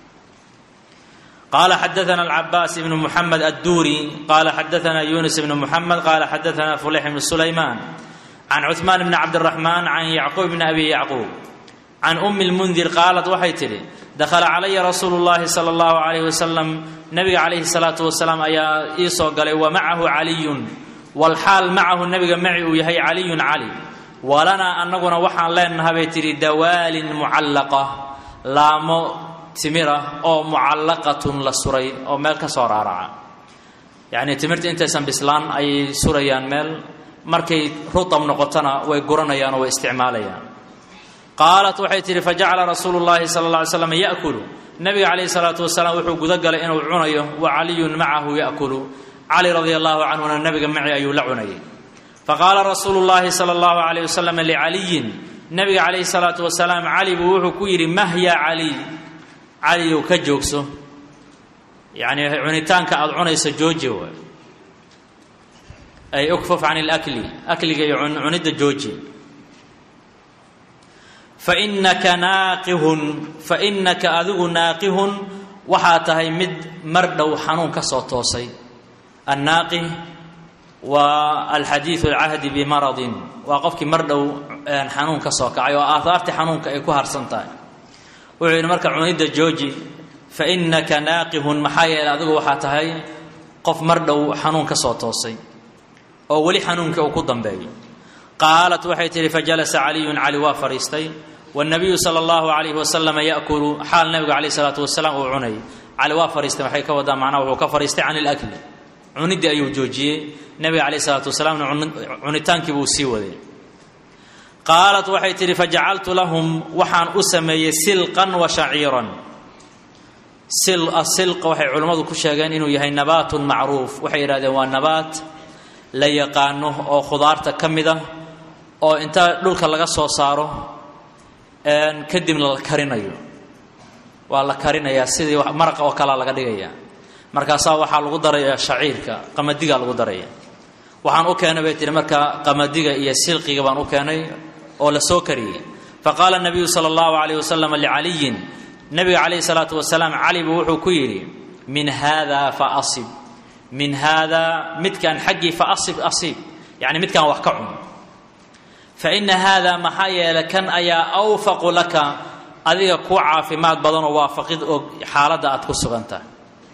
qala xadaana alcabaas ibnu muxamed adduuri qala xadaana yunis ibnu muxamed qala xadaana fuleyx ibnu sulaymaan can cuثmaan bni cabdiraxmaan can yacquub bni abi yacquub can umi lmundir qaalat waxay tidhi dakhala calaya rasuulu llahi sala allahu alayh wasalam nabiga calayhi salaatu wasalaam ayaa ii soo galay wa macahu caliyun walxaal macahu nabiga maci uu yahay caliyun cali walanaa annaguna waxaan leenaha bay tidhi dawaalin mucallaqa laamo timira oo mucallaqatun la suray oo meel ka soo raaraca yacnii timirta intaysan bislaan ayay surayaan meel markay rutab noqotona way guranayaan oo way isticmaalayaan qaalat waxay tidhi fajacala rasuulu llahi sala alla alay slam ya'kulu nabiga calayhi salaatu wasalaam wuxuu guda galay inuu cunayo wa caliyun macahu ya'kulu cali radia allahu canhuna nabiga maci ayuu la cunayay faqaala rasuulu llahi sala allahu alayh wasalam licaliyin nabiga calayhi salaatu wasalaam cali buu wuxuu ku yidhi mahya caliy caliyow ka joogso yacnii cunitaanka aada cunayso jooji waay ay ukfuf can ilakli akliga iyo cunidda jooji fainaka naaqihun fa inaka adigu naaqihun waxaa tahay mid mar dhow xanuun ka soo toosay annaaqih waa alxadiidu alcahdi bimaradin waa qofkii mar dhow xanuun ka soo kacay oo aahaartii xanuunka ay ku harsan tahay wuxuu yidhi marka cunidda jooji fa innaka naaqihun maxaa yeeley adigu waxaa tahay qof mar dhow xanuun ka soo toosay oo weli xanuunkii uu ku dambeeyo qaalat waxay tidhi fajalasa caliyun cali waa fadhiistay wاnabiyu sala allahu alayhi wasalama yaakulu xaal nabiga calayh salaatu wasalaam uu cunay cali waa fadhiistay waxay ka wadaa macnaha wuxuu ka fadhiistay can ilakli cuniddii ayuu joojiyey nabiga calayh salaatu wasalaamna cunitaankii buu sii waday qaalat waxay tidhi fajacaltu lahum waxaan u sameeyey silqan wa shaciiran silqa waxay culimmadu ku sheegeen inuu yahay nabaatun macruuf waxay yidhahdeen waa nabaat la yaqaano oo khudaarta ka mid ah oo inta dhulka laga soo saaro kadibna la karinayo waa la karinayaa sidii maraqa oo kalea laga dhigaya markaasaa waxaa lagu daraya shaciirka qamadiga lagu daraya waxaan u keenay bay tihi marka qamadiga iyo silqiga baan u keenay oo la soo kariyey faqaala nabiyu sala allahu calayh wasalam licaliyin nebiga calayhi salaatu wasalaam cali buu wuxuu ku yidhi min haadaa fa asib min haadaa midkaan xaggii fa asib asiib yacni midkaan wax ka cun fa ina haadaa maxaa yeelay kan ayaa awfaqu laka adiga kuu caafimaad badanoo waafaqid og xaaladda aad ku sugantahay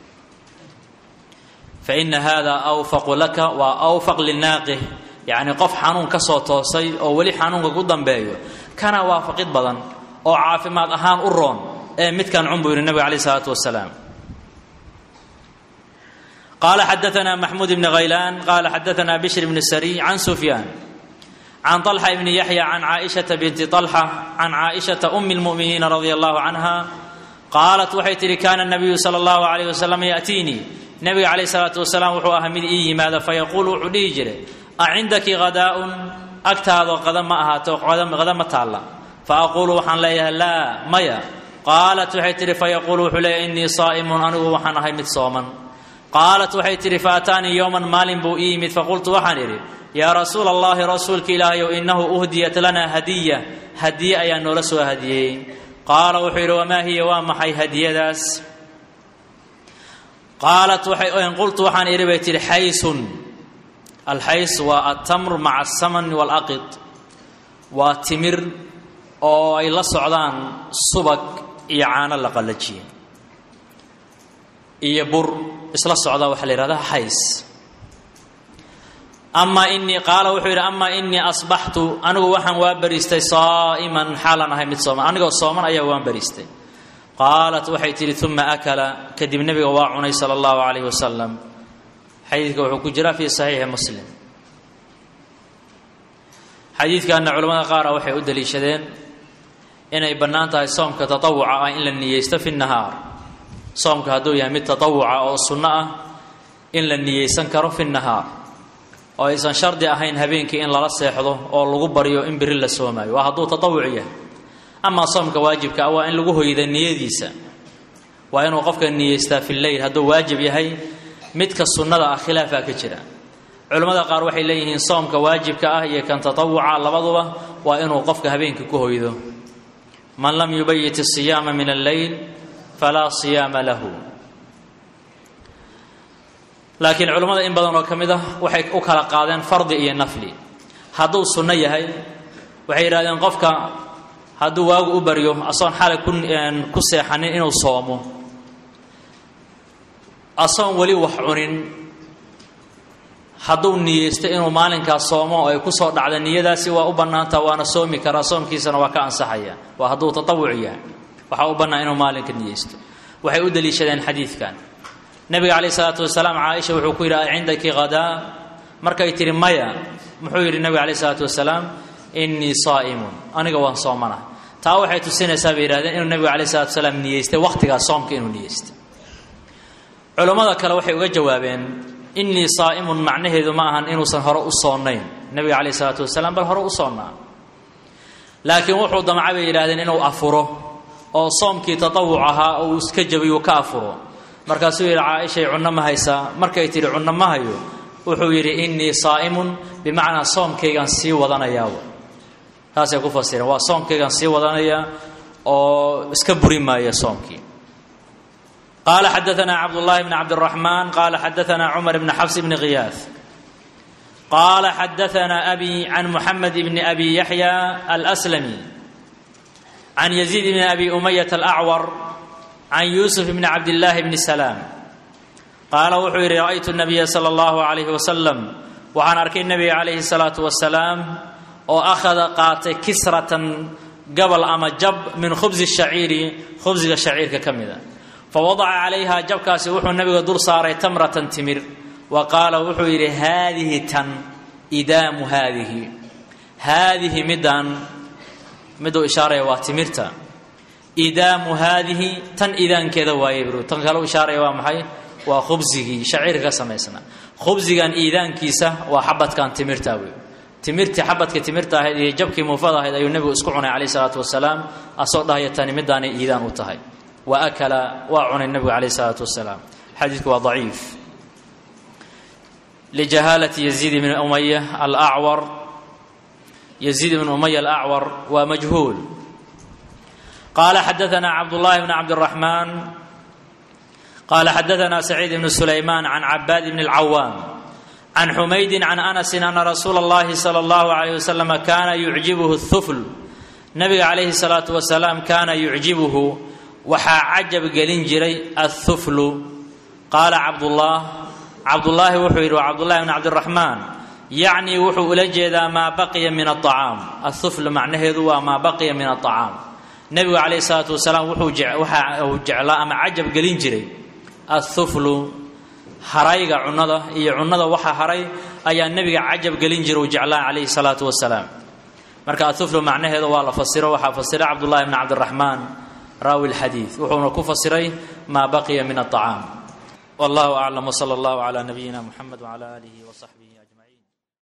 fa ina haadaa awfaqu laka waa awfaq linaaqih yacni qof xanuun ka soo toosay oo weli xanuunka ku dambeeyo kana waafaqid badan oo caafimaad ahaan u roon ee midkan cun buu yidhi nebiga calayh isalaatu wasalaam qaala xadaana maxmuud bni khaylaan qaala xadaana bishr bni sariy can sufyaan can طalxa bni yaxya can caaishata binti طalxa can caaishata umi اlmu'miniina radia allahu canha qaalat waxay tihi kaana nabiyu sala allahu alayh wasalam yaأtiinii nebiga calayh salaatu wasalaam wuxuu ahaa mid ii yimaada fayaquulu wuxuu dhihi jiray a cindaki hadaa'un agtaado qada ma ahaato qada ma taalla faaquulu waxaan leeyahay laa maya qaalat waxay tihi fayaquulu wuxuu leeyahay innii saa'imun anigu waxaan ahay mid sooman qaalat waxay tihi faataanii yowman maalin buu ii yimid faqultu waxaan idhi yaa rasuula allahi rasuulka ilaahayow innahu uhdiyat lanaa hadiya hadiye ayaa noola soo hadiyey qaala wuxuu yidhi wamaa hiya waa maxay hadiyadaas qaalat qultu waxaan idhi bay tihi xaysun alxays waa altamr maca asaman walaqid waa timir oo ay la socdaan subag iyo caano la qallajiyey iyo bur isla socdaa waxaa la yihahdaa xays amaa inii qaala wuxuu yidhi amaa inii asbaxtu anigu waxaan waa bariistay saa'iman xaalan ahay mid sooman anigoo sooman ayaa waan bariistay qaalat waxay tidhi uma akala kadib nebiga waa cunay sala allahu calayhi wasalam xadiidka wuxuu ku jiraa fii saxiixi muslim xadiidkanna culamada qaara waxay u daliishadeen inay bannaan tahay soomka tatawuca ah in la niyeysto fi nahaar soomka hadduu yahay mid tatawuca oo sunno ah in la niyeysan karo fi nahaar oo aysan shardi ahayn habeenkii in lala seexdo oo lagu baryo in beri la soomaayo waa hadduu tatawuc yahay amaa soomka waajibka ah waa in lagu hoyda niyadiisa waa inuu qofka niyeystaa fi leyl hadduu waajib yahay midka sunnada ah khilaafaa ka jira culimmada qaar waxay leeyihiin soomka waajibka ah iyo kan tatawuca labaduba waa inuu qofka habeenkii ku hoydo man lam yubayit asiyaama min alleyl falaa siyaama lahu laakiin culimmada in badan oo ka mid ah waxay u kala qaadeen fardi iyo nafli hadduu sunno yahay waxay yidhahdeen qofka hadduu waagu u baryo asoon xalay ku seexanin inuu soomo asoon weli wax cunin hadduu niyeysto inuu maalinkaas soomo oo ay ku soo dhacda niyadaasi waa u bannaantaa waana soomi karaa soomkiisana waa ka ansaxaya waa hadduu tatawuc yahay waxaa u bannaan inuu maalinka niyeysto waxay u daliishadeen xadiidkan nebiga calayh isalaatu wasalaam caaisha wuxuu ku yidhi a cindaki hadaa markay tihi maya muxuu yidhi nebiga calayh isalaatu wasalaam innii saa'imun aniga waan soomana taa waxay tusinaysaa bay yihahdeen inuu nebiga calayh salatu wasalaam niyeystay wakhtigaas soomka inuu niyeystay culammada kale waxay uga jawaabeen innii saa'imun macnaheedu ma ahan inuusan hore u soonayn nebiga calayh isalaatu wasalaam bal hore u soonnaa laakiin wuxuu damca bay yidhahdeen inuu afuro oo soomkii tatawuc ahaa oo uu iska jabiy uu ka afuro markaasuu yidhi caaishay cunno ma haysaa markay tidhi cunno ma hayo wuxuu yidhi innii saa'imun bimacnaa soomkaygaan sii wadanayaa taasay ku fasireen waa soomkaygaan sii wadanaya oo iska buri maaya soomkii qaala xadaanaa cabdullaahi bni cabdiraxmaan qaala xadaanaa cumar bni xafs bni khiyaas qaala xadaanaa abi can muxamed bni abi yaxya alslami can yaziid bni abi umayat alacwar can yuusuf bni cabdillaahi bni salaam qaala wuxuu yidhi ra'aytu nabiya sala allahu calayhi wasalam waxaan arkay nebiga calayhi salaatu wasalaam oo akhada qaatay kisratan gabal ama jab min khubsi shaciiri khubsiga shaciirka ka mida fa wadaca calayha jabkaasi wuxuu nebiga dul saaray tamratan timir wa qaala wuxuu yidhi haadihi tan idaamu haadihi haadihi midaan miduu ishaaraya waa timirta idaamu haadihi tan idaankeeda waaye bru tan kale u ishaaraya waa maxay waa khubsigii shaciirka ka samaysnaa khubsigan iidaankiisa waa xabadkan timirta wey timirtii xabadka timirta ahayd iyo jabkii muufada ahayd ayuu nebigu isku cunay calayh isalaatu wasalaam asoo dhahaya tani midaanay iidaan u tahay wa akala waa cunay nebigu calayh isalaatu wasalaam xadiidku waa daciif lijahaalati yaziid bni umaya alacwar yaziid bni umaya alacwar waa majhuul qaala xadaanaa cabdullaahi bn cabdiraxmaan qaala xadaanaa saciid bnu sulaymaan can cabaad bni اlcawaam can xumaydin can anasin ana rasuula اllahi salى اllahu alayh wasalam kaana yucjibuhu اthufl nabiga calayhi salaatu wasalaam kaana yucjibuhu waxaa cajab gelin jiray athuflu qaala cabdullah cabdullaahi wuxuu yidhi waa cabdullahi bn cabdiraxmaan yacnii wuxuu ula jeedaa maa baqiya min aacaam athufl macnaheedu waa maa baqiya min aacaam nebigu calayhi salaatu wasalaam wuxuu waxa uu jeclaa ama cajab gelin jiray athuflu harayga cunnada iyo cunnada waxa haray ayaa nebiga cajab gelin jira uu jeclaa calayhi salaatu wasalaam marka athuflu macnaheeda waa la fasiro waxaa fasira cabdullahi bn cabdiraxmaan raawi lxadiid wuxuuna ku fasiray maa baqiya min aacaam wallahu aclam wsala allahu cala nabiyina muxamed wcala aalihi wsaxbihi